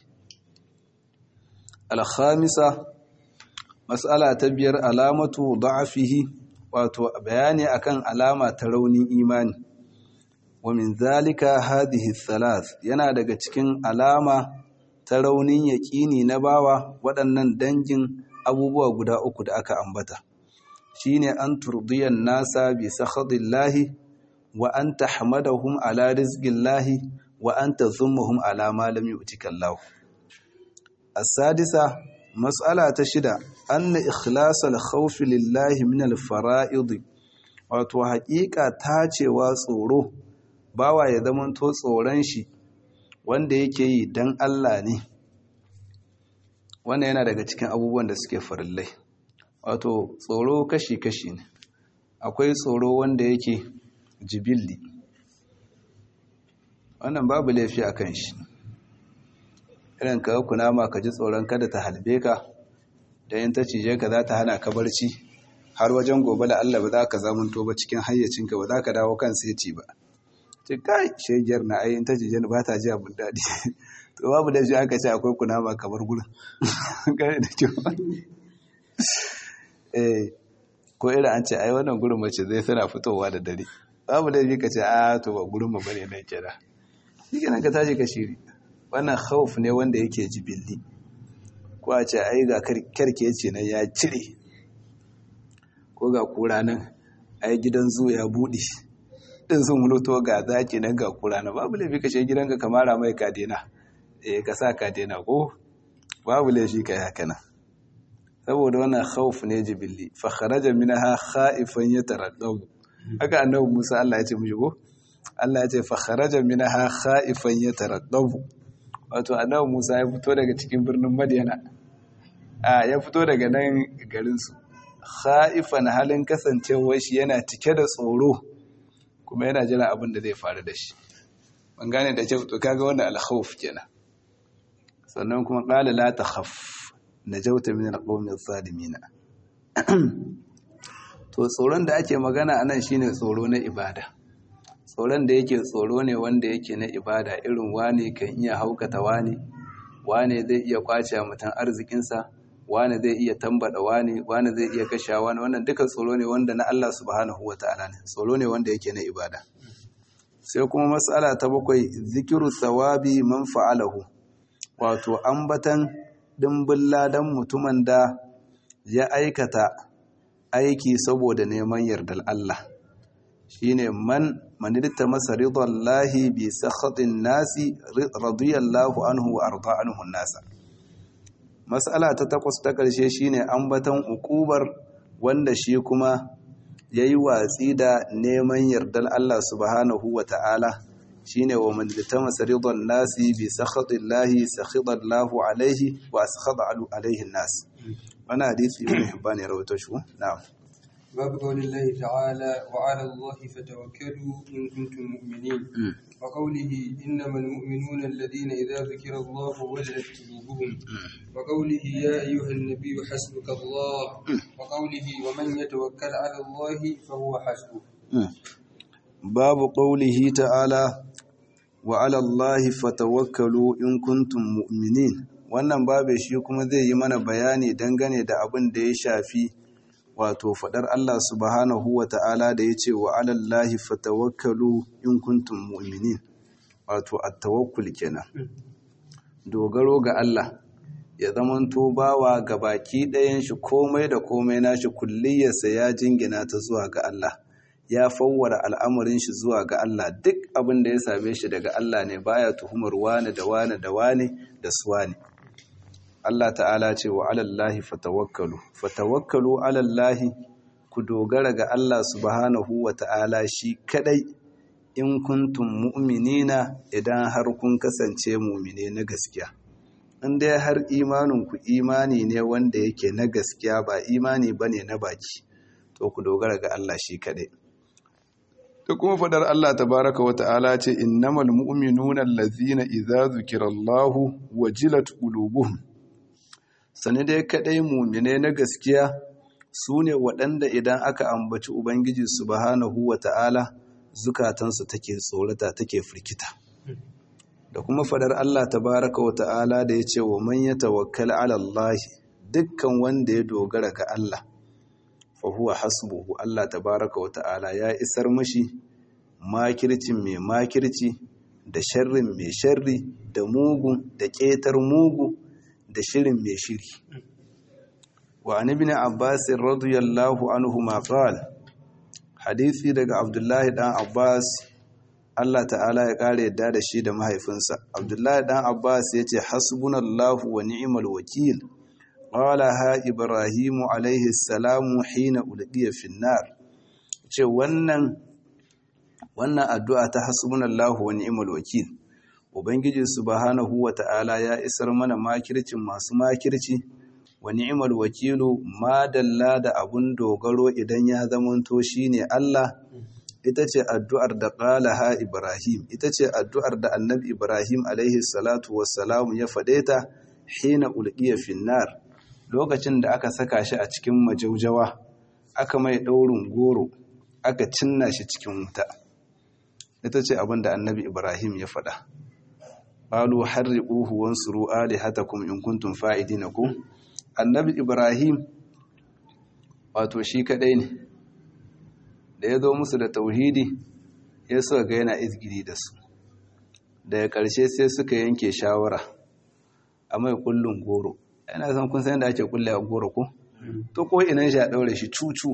al khamisa mas'ala ta biyar alamatu da'afihi wato bayani akan alama ta raunin imani wa min zalika hadhihi thalath yana daga cikin alama ta raunin yaƙini na bawa waɗannan dangin abubuwa guda uku da aka ambata shine an turdiyan nasa bi sakhadillahi wa an tahmadahum ala rizqillahi wa an tazummuhum ala ma lam yu'tika Allah as-sadisa mas'ala ta shida anna ikhlasal khawf lillahi min al-fara'id wato haƙiƙa tacewa tsoro bawa ya zamanto tsoron shi wanda yake yi don Allah ne wannan yana daga cikin abubuwan da suke farillai wato tsoro kashi-kashi ne akwai tsoro wanda yake jibilli wannan babu laifi a kan shi irin ka kunama ka ji tsoron kada ta halbe ka da yin ta cije ka za ta hana ka barci har wajen gobe da Allah ba za ka zamanto ba cikin hayyacinka ba za ka dawo kan seti ba ce kai shegiyar na ayin ta cije ba ta ji abin daɗi to babu da shi aka ce akwai kunama kamar gurin kare da kyau eh ko irin an ce ai wannan gurin mace zai tana fitowa da dare babu da shi ka ce a to ba gurin mu bane nan kira shi kenan ka tashi ka shiri wannan khawf ne wanda yake jibilli ko a ce ai ga karke ce nan ya cire ko ga kura nan ai gidan zu ya buɗe din sun muloto ga zaki nan ga kura na babu laifi ka shiga gidanka ka mara mai kadena eh ka sa kadena ko babu laifi ka haka nan saboda wannan khawf ne jibilli fa kharaja minha khaifan yataraddabu haka annabi Musa Allah ya ce mishi ko Allah ya ce fa kharaja minha khaifan yataraddabu wato annabi Musa ya fito daga cikin birnin Madiyana a ya fito daga nan garin su khaifan halin kasancewar shi yana cike da tsoro kuma yana jira abin da zai faru da shi ban gane da kyau to kaga wannan al-khawf kenan sannan kuma qala la takhaf najauta min al-qawmi adh-dhalimin to tsoron da ake magana anan shine tsoro na ibada tsoron da yake tsoro ne wanda yake na ibada irin wane kan iya haukata wane wane zai iya kwace mutan arzikinsa wane zai iya tambada wane wane zai iya kashe wane wannan duka tsoro ne wanda na Allah subhanahu wataala ne tsoro ne wanda yake na ibada sai kuma mas'ala ta bakwai zikiru thawabi man fa'alahu wato ambatan dimbin ladan mutumin da ya aikata aiki saboda neman yardar Allah shine man manirta masa ridallahi bi sakhatin nasi radiyallahu anhu wa arda anhu nasa mas'ala ta takwas ta karshe shine ambaton ukubar wanda shi kuma yayi watsi da neman yardar Allah subhanahu wa ta'ala shine wa manirta masa ridan nasi bi sakhatillahi sakhitallahu alaihi wa sakhata alaihi nas wannan hadisi ibn hibban ya rawaito shi na'am باب قول الله تعالى وعلى الله فتوكلوا إن كنتم مؤمنين وقوله إنما المؤمنون الذين إذا ذكر الله وجلت قلوبهم وقوله يا أيها النبي حسبك الله وقوله ومن يتوكل على الله فهو حسبه باب قوله تعالى وعلى الله فتوكلوا إن كنتم مؤمنين wannan babu shi kuma zai yi mana bayani dangane da abin da ya shafi wato fadar Allah subhanahu wa ta'ala da ya ce wa alallahi fatawakkalu in kuntum mu'minin wato at-tawakkul kenan dogaro ga Allah ya zamanto bawa ga baki ɗayan shi komai da komai nashi kulliyarsa ya jingina ta zuwa ga Allah ya fawwara al'amarin shi zuwa ga Allah duk abin da ya same shi daga Allah ne baya tuhumar wane da wane da wane da suwane Allah ta'ala ce wa alallahi fatawakkalu fatawakkalu alallahi ku dogara ga Allah subhanahu wa ta'ala shi kadai in kuntum mu'minina idan har kun kasance mu'mine na gaskiya in dai har imanin ku imani ne wanda yake na gaskiya ba imani bane na baki to ku dogara ga Allah shi kadai da kuma fadar Allah tabaraka wa ta'ala ce innamal mu'minuna allazina idza zukirallahu wajilat qulubuhum sani dai kadai mumine na gaskiya su ne waɗanda idan aka ambaci ubangiji subhanahu wa ta'ala zukatansu take tsorata take firkita da kuma fadar Allah tabaraka wa ta'ala da ya ce wa man ya tawakkal ala Allah dukkan wanda ya dogara ga Allah fa huwa hasbuhu Allah tabaraka wa ta'ala ya isar mashi makircin mai makirci da sharrin mai sharri da mugu da ƙetar mugu da shirin mai shiri wa an ibn abbas radiyallahu anhu ma qala hadisi daga abdullahi dan abbas Allah ta'ala ya kare yadda da shi da mahaifinsa abdullahi dan abbas yace hasbunallahu wa ni'mal wakil qala ha ibrahim alaihi salamu hina ulqiya fi nar ce wannan wannan addu'a ta hasbunallahu wa ni'mal wakil Ubangiji subhanahu wa ta'ala ya isar mana makircin masu makirci, wa ni'imar wakilu madalla da abun dogaro idan ya zamanto shi ne Allah, ita ce addu'ar da ƙalaha Ibrahim, ita ce addu'ar da annabi Ibrahim alaihi salatu wassalamu ya faɗe ta hina ulƙiya finnar, lokacin da aka saka shi a cikin majaujawa, aka mai ɗaurin goro, aka cinna shi cikin wuta. Ita ce abin da annabi Ibrahim ya faɗa. qalu harriquhu wansuru alihatakum in kuntum fa'idina ku annabi ibrahim wato shi kadai ne da ya zo musu da tauhidi ya so ga yana izgiri da su daga ƙarshe sai suka yanke shawara a mai kullun goro yana san kun san da ake kulle a goro ko to ko inan shi a daure shi cucu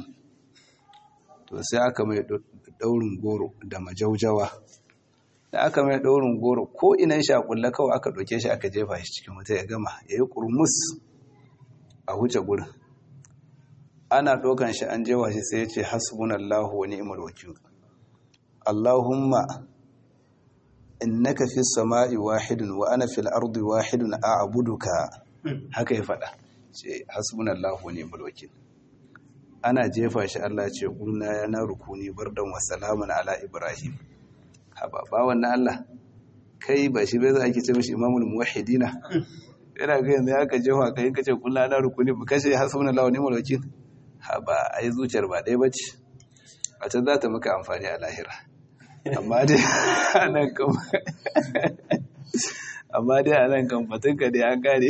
to sai aka mai daurin goro da majaujawa da aka mai ɗaurin goro ko inan shakulla kawai aka ɗauke shi aka jefa shi cikin wuta ya gama ya yi ƙurmus a huce gurin ana ɗaukan shi an jewa shi sai ya ce hasbunallahu wa ni'mal wakil Allahumma innaka fi sama'i wahidun wa ana fil ardi wahidun a'buduka haka ya faɗa ce hasbunallahu wa ni'mal wakil ana jefa shi Allah ce kulna ya na rukuni bardan wa salamun ala ibrahim haba ba wannan Allah kai ba shi bai za a ce mishi imamul muwahhidina yana ga yanzu ya ka jefa kai kace kullu ana rukuni ba kashe hasbunallahu wa ni'mal wakil haba ai zuciyar ba dai bace a can za ta maka amfani a lahira amma dai anan kan amma dai anan kan fatinka dai an kare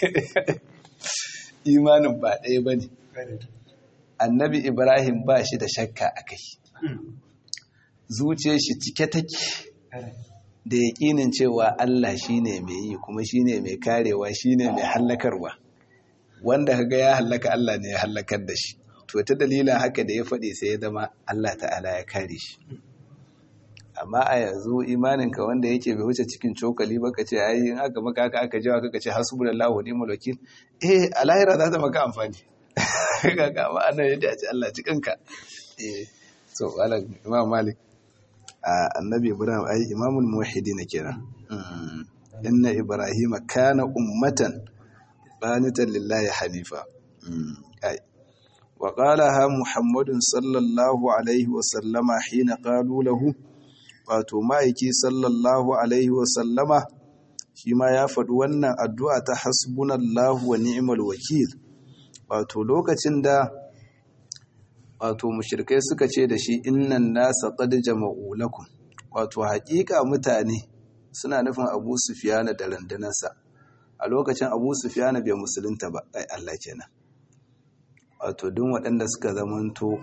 imanin ba ɗaya bane annabi ibrahim ba shi da shakka a kai zuciyar shi cike take da yaƙinin cewa Allah shine mai yi kuma shine mai karewa shine mai hallakarwa wanda kaga ya hallaka Allah ne ya hallakar da shi to ta dalilin haka da ya faɗi sai ya zama Allah ta'ala ya kare shi amma a yanzu imaninka wanda yake bai wuce cikin cokali ba ka ce ai in aka maka haka aka jawa kaka ce hasbunallahu wa ni'mal wakil eh a lahira za ta maka amfani kaga amma annan yadda ya ce Allah cikinka eh so wala imam malik annabi ibrahim ai imamul muwahhidin kenan inna ibrahima kana ummatan qanitan lillahi hanifa ai wa qalaha muhammadun sallallahu alaihi wa sallama hina qalu lahu wato ma'aiki sallallahu alaihi wa sallama shi ma ya faɗi wannan addu'a ta hasbunallahu wa ni'mal wakil wato lokacin da wato mushrikai suka ce da shi innan nasa qad jama'u lakum wato haƙiƙa mutane suna nufin Abu Sufyan da randunansa a lokacin Abu Sufyan bai musulunta ba ai Allah kenan wato duk waɗanda suka zamanto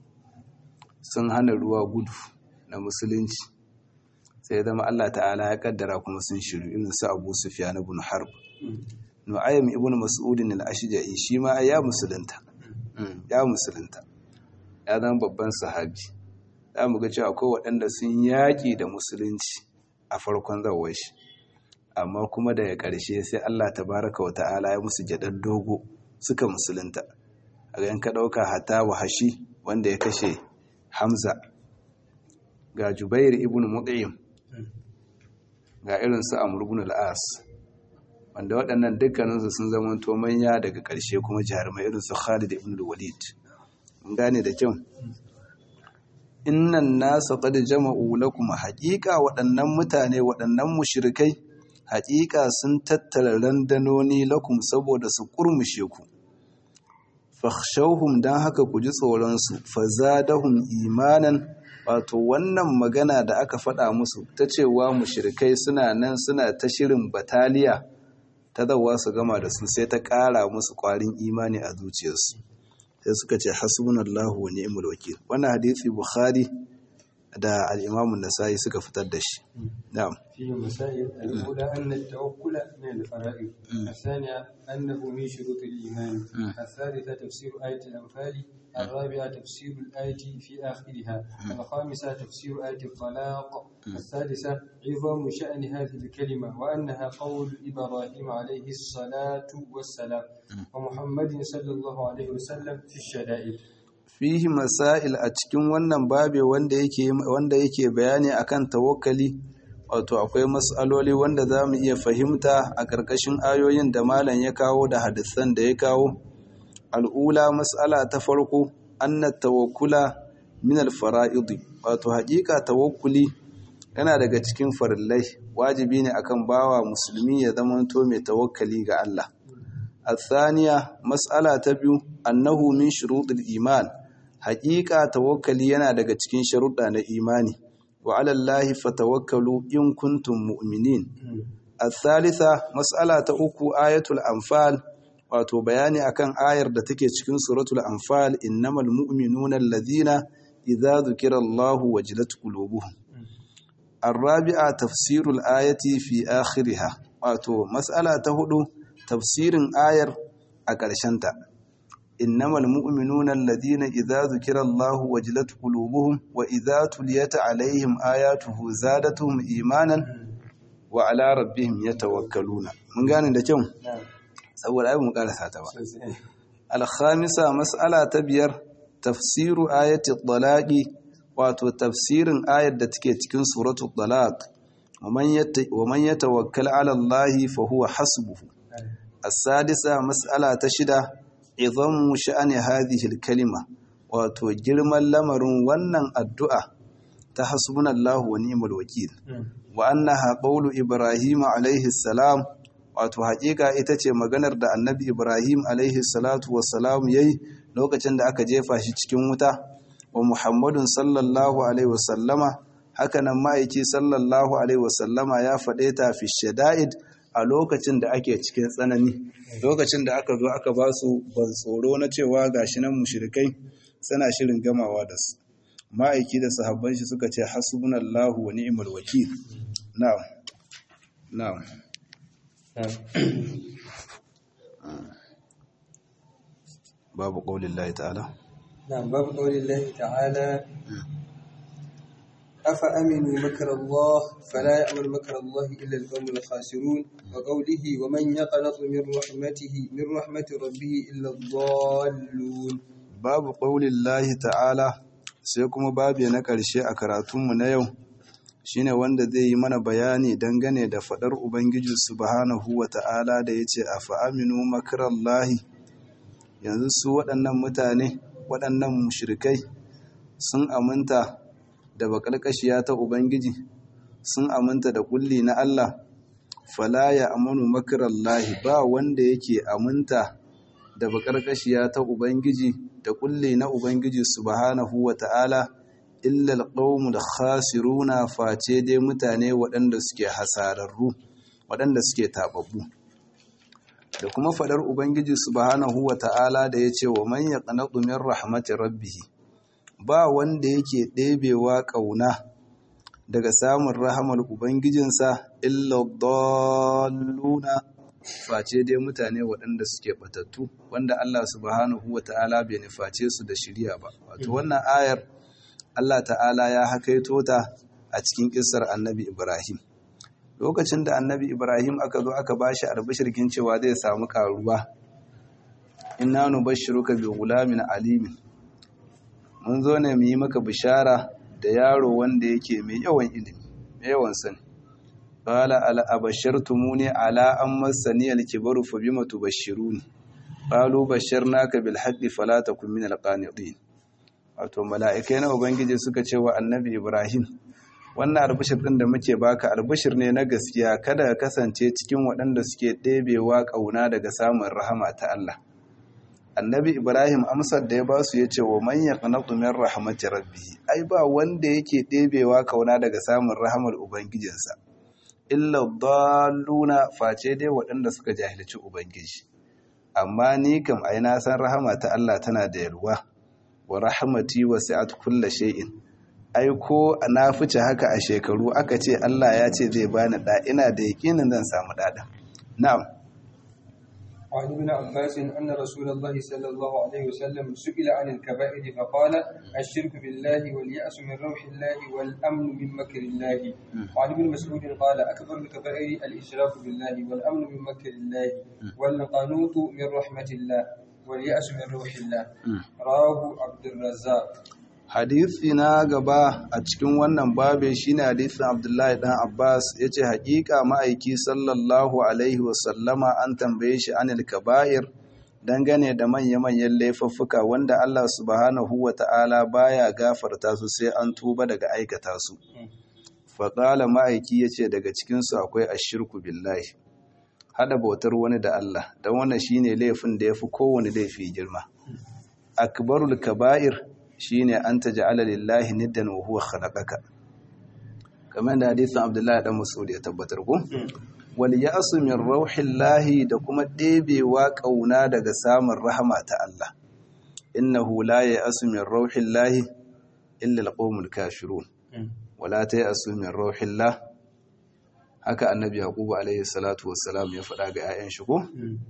sun hana ruwa gudu na musulunci sai zama Allah ta'ala ya kaddara kuma sun shiru irin su Abu Sufyan ibn Harb Nu'aym ibn Mas'ud al-Ashja'i shi ma ya musulunta ya musulunta ya zama babban sahabi za mu ga cewa akwai waɗanda sun yaƙi da musulunci a farkon zawar shi amma kuma daga ƙarshe sai Allah tabaraka wa ta'ala ya musu jaɗar dogo suka musulunta a ga ka ɗauka hata wahashi wanda ya kashe Hamza ga Jubair ibn Mut'im ga irin su Amr ibn al-As wanda waɗannan dukkaninsu sun zama to manya daga ƙarshe kuma jarumai irin su Khalid ibn al-Walid mun gane da kyau innan nasa qad jama'u lakum haqiqa waɗannan mutane waɗannan mushrikai haqiqa sun tattara randanoni lakum saboda su kurmushe ku fakhshawhum dan haka ku ji tsoron su fazadahum imanan wato wannan magana da aka faɗa musu ta cewa mushrikai suna nan suna ta shirin bataliya ta zawa su gama da su sai ta ƙara musu ƙwarin imani a zuciyarsu sai suka ce hasbunallahu wa ni'mal wakil wannan hadisi bukhari da al-imam an-nasai suka fitar da shi na'am فيه مسائل الأولى أن التوكل من الفرائض الثانية أنه من شروط الإيمان الثالثة تفسير آية الأنفال الرابعة تفسير الآية في آخرها الخامسة تفسير آية الطلاق السادسة عظم شأن هذه الكلمة وأنها قول إبراهيم عليه الصلاة والسلام ومحمد صلى الله عليه وسلم في الشدائد fihi masail a cikin wannan babe wanda yake wanda yake bayani akan tawakkali wato akwai mas'aloli wanda za mu iya fahimta a ƙarƙashin ayoyin da malam ya kawo da hadisan da ya kawo al'ula mas'ala ta farko anna tawakkula min al-fara'id wato haƙiƙa tawakkuli yana daga cikin farillai wajibi ne akan bawa musulmi ya zamanto mai tawakkali ga Allah الثانية مسألة تبيو أنه من شروط الإيمان حقيقة توكلي yana daga cikin sharuɗa na imani wa ala Allah fatawakkalu in kuntum mu'minin الثالثة مسألة uku ayatul anfal wato bayani akan ayar da take cikin suratul anfal innamal mu'minuna alladhina idza dhukira Allah wajilat qulubuhum الرابعة تفسير الآية في آخرها wato mas'ala ta hudu tafsirin ayar a ƙarshenta innamal mu'minuna alladhina idza dhukira Allahu wajilat qulubuhum wa idza tuliyat alaihim ayatuhu zadatuhum imanan wa ala rabbihim yatawakkaluna mun gane da kyau saboda ai mu karasa ta ba al-khamisa mas'ala ta biyar tafsiru ayati talaqi wato tafsirin ayar da take cikin suratul talaq wa man yatawakkal ala Allah fa huwa hasbuhu السادسة مسألة تشدة عظم شأن هذه الكلمة wato girman lamarin wannan addu'a ta hasbunallahu wa ni'mal wakil wa annaha qawlu ibrahim alaihi salam wato haƙiƙa ita ce maganar da annabi ibrahim alaihi salatu wassalam yayi lokacin da aka jefa shi cikin wuta wa muhammadun sallallahu alaihi wasallama hakanan ma'aiki sallallahu alaihi wasallama ya faɗe ta fi shada'id a lokacin da ake cikin tsanani lokacin da aka zo aka ba su ban tsoro na cewa gashi nan mushrikai suna shirin gamawa da su ma'aiki da sahabban shi suka ce hasbunallahu wa ni'mal wakil na'am na'am babu qaulin Allah ta'ala نعم باب قول الله تعالى أفأمنوا مكر الله فلا يأمن مكر الله إلا القوم الخاسرون وقوله ومن يقنط من رحمته من رحمة ربه إلا الضالون babu ƙaulillahi ta'ala sai kuma babu na ƙarshe a karatunmu na yau shine wanda zai yi mana bayani dangane da faɗar ubangiji subhanahu wa ta'ala da ya ce a fa'aminu makarallahi yanzu su waɗannan mutane waɗannan mushrikai sun aminta da baƙarƙashiya ta ubangiji sun aminta da ƙulli na Allah fala ya amanu makarallahi ba wanda yake aminta da baƙarƙashiya ta ubangiji da kulle na Ubangiji subhanahu wa ta'ala illal da khasiruna face dai mutane waɗanda suke hasararru waɗanda suke taɓaɓɓu da kuma faɗar Ubangiji subhanahu wa ta'ala da ya ce wa man yaqnatu min rahmati rabbih ba wanda yake ɗebewa ƙauna daga samun rahamar Ubangijinsa illa dalluna face dai mutane waɗanda suke batattu wanda Allah subhanahu wa ta'ala bai nuface su da shirya ba wato wannan ayar Allah ta'ala ya hakaito ta a cikin kissar annabi Ibrahim lokacin da annabi Ibrahim aka zo aka bashi albishirkin cewa zai samu karuwa inna nubashshiruka bi gulamin alimin mun zo ne mu yi maka bishara da yaro wanda yake mai yawan ilimi mai yawan sani qala ala abashartumuni ala an massani al-kibaru fa bima tubashshiruni qalu basharnaka bil haqqi fala takun min al-qanitin wato mala'ikai na ubangiji suka ce wa annabi ibrahim wannan albishir din da muke baka albishir ne na gaskiya kada ka kasance cikin waɗanda suke ɗebewa ƙauna daga samun rahama ta Allah annabi ibrahim amsar da ya ba su ya ce wa man yaqnatu min rahmati rabbih ai ba wanda yake ɗebewa ƙauna daga samun rahamar ubangijinsa illa dalluna face dai waɗanda suka jahilci ubangiji amma ni kam ai na san rahama ta Allah tana da yalwa wa rahmati wasi'at kulli shay'in ai ko na fice haka a shekaru aka ce Allah ya ce zai bani da ina da yakinin zan samu dada na'am وعن ابن عباس أن رسول الله صلى الله عليه وسلم سئل عن الكبائر فقال الشرك بالله واليأس من روح الله والأمن من مكر الله وعن ابن مسعود قال أكبر الكبائر الإشراك بالله والأمن من مكر الله والقنوط من رحمة الله واليأس من روح الله رواه عبد الرزاق hadisi na gaba a cikin wannan babe shine hadisin Abdullahi dan Abbas yace hakika ma'aiki sallallahu alaihi wasallama an tambaye shi anil kaba'ir dangane da manya-manyan laifuffuka wanda Allah subhanahu wata'ala baya gafarta su sai an tuba daga aikata su faƙala ma'aiki yace daga cikin su akwai ashirku billahi hada bautar wani da Allah dan wannan shine laifin da yafi kowane laifi girma akbarul kaba'ir shine an taj'ala lillahi niddan wa huwa khalaqaka kamar da hadisin Abdullahi dan Mas'ud ya tabbatar ko wal ya'su min rauhillahi da kuma ɗebewa kauna daga samun rahama ta Allah innahu la ya'su min rauhillahi illa alqawmul kafirun wala ta'asu min rauhillah haka annabi yaqubu alaihi salatu wassalam ya faɗa ga 'ya'yan shi ko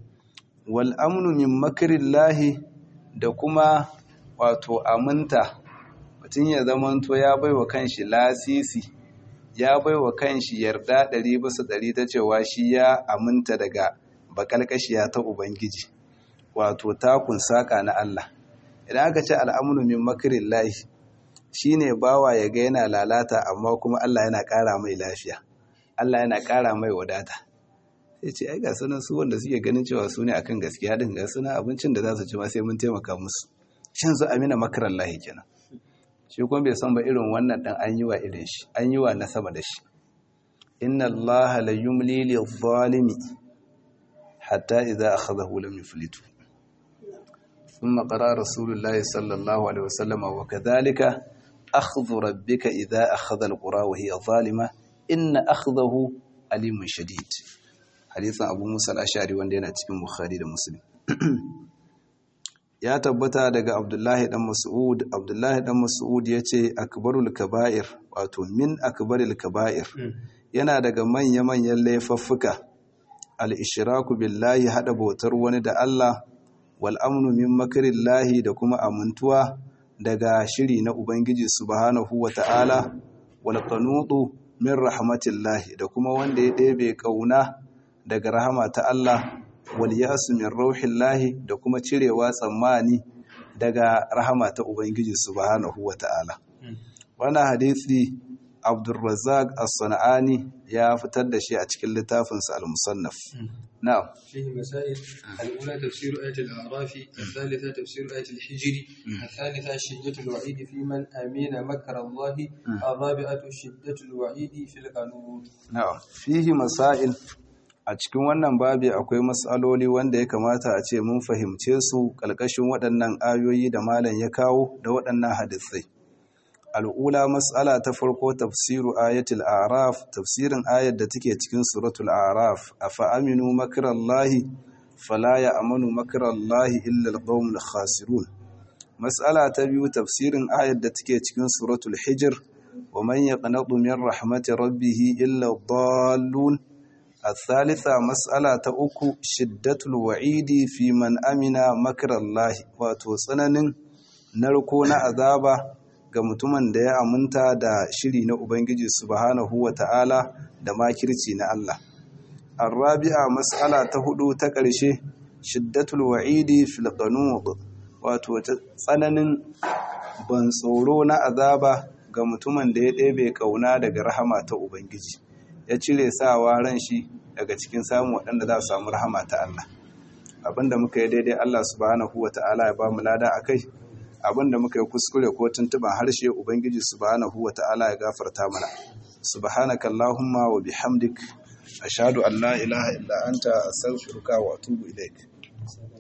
wal amnu min makrillahi da kuma wato aminta mutum ya zamanto ya bai wa kanshi lasisi ya bai wa kanshi yarda ɗari bisa ɗari ta cewa shi ya aminta daga bakalkashiya ta ubangiji wato takun saƙa na Allah idan aka ce al'amunu min makirin lahi shi ne bawa ya ga yana lalata amma kuma Allah yana ƙara mai lafiya Allah yana ƙara mai wadata sai ce ai ga sunan su wanda suke ganin cewa su ne akan gaskiya din ga sunan abincin da za su ci ma sai mun taimaka musu shin su amina makarar lahi kenan shi kuma bai san ba irin wannan dan an yi wa irin shi an yi wa na sama da shi inna Allah la yumli lil zalimi hatta idza akhadahu lam yuflitu thumma qara rasulullahi sallallahu alaihi wasallam wa kadhalika akhdhu rabbika idza akhadha alqura wa hiya zalima inna akhdahu alimun shadid hadisin abu musa al-ashari wanda yana cikin bukhari da muslim ya tabbata daga abdullahi dan mas'ud abdullahi dan mas'ud ya ce akbarul kaba'ir wato min akbaril kaba'ir yana daga manya-manyan laifuffuka al-ishraku billahi hada bautar wani da Allah wal amnu min makrillahi da kuma amintuwa daga shiri na ubangiji subhanahu wata'ala wal qanutu min rahmatillahi da kuma wanda ya ɗebe kauna daga rahama ta Allah wal yasu min rauhillahi da kuma cirewa tsammani daga rahama ta ubangiji subhanahu wata'ala wannan hadisi Abdulrazak As-Sana'ani ya fitar da shi a cikin littafinsa Al-Musannaf. Na'am. فيه مسائل الأولى تفسير آية الأعراف الثالثة تفسير آية الحجر الثالثة شدة الوعيد في من أمين مكر الله الرابعة شدة الوعيد في القانون Na'am. Fihi masail a cikin wannan babi akwai mas'aloli wanda ya kamata a ce mun fahimce su ƙalƙashin waɗannan ayoyi da malam ya kawo da waɗannan hadisai. Al'ula mas'ala ta farko tafsiru ayatul araf tafsirin ayar da take cikin suratul araf afa aminu makarallahi fala ya amanu makarallahi illa alqawmul khasirun mas'ala ta biyu tafsirin ayar da take cikin suratul hijr wa man yaqnatu min rahmati rabbih illa dallun الثالثة مسألة أكو شدة الوعيد في من أمن مكر الله وتوصنن نركون عذابا ga mutumin da ya aminta da shiri na Ubangiji subhanahu wa ta'ala da makirci na Allah. Arrabi'a mas'ala ta hudu ta ƙarshe, shiddatul wa'idi fil qanud wato tsananin ban tsoro na azaba ga mutumin da ya ɗebe ƙauna daga rahama ta Ubangiji. Ya cire sawa ran shi daga cikin samun waɗanda za su samu rahama ta Allah. Abinda muka yi daidai Allah subhanahu wa ta'ala ya ba mu lada a kai. abinda muka yi kuskure ko tuntuban harshe ubangiji subhanahu wata'ala ya gafarta mana subhanaka allahumma wa bihamdik ashhadu an la ilaha illa anta astaghfiruka wa atubu ilaik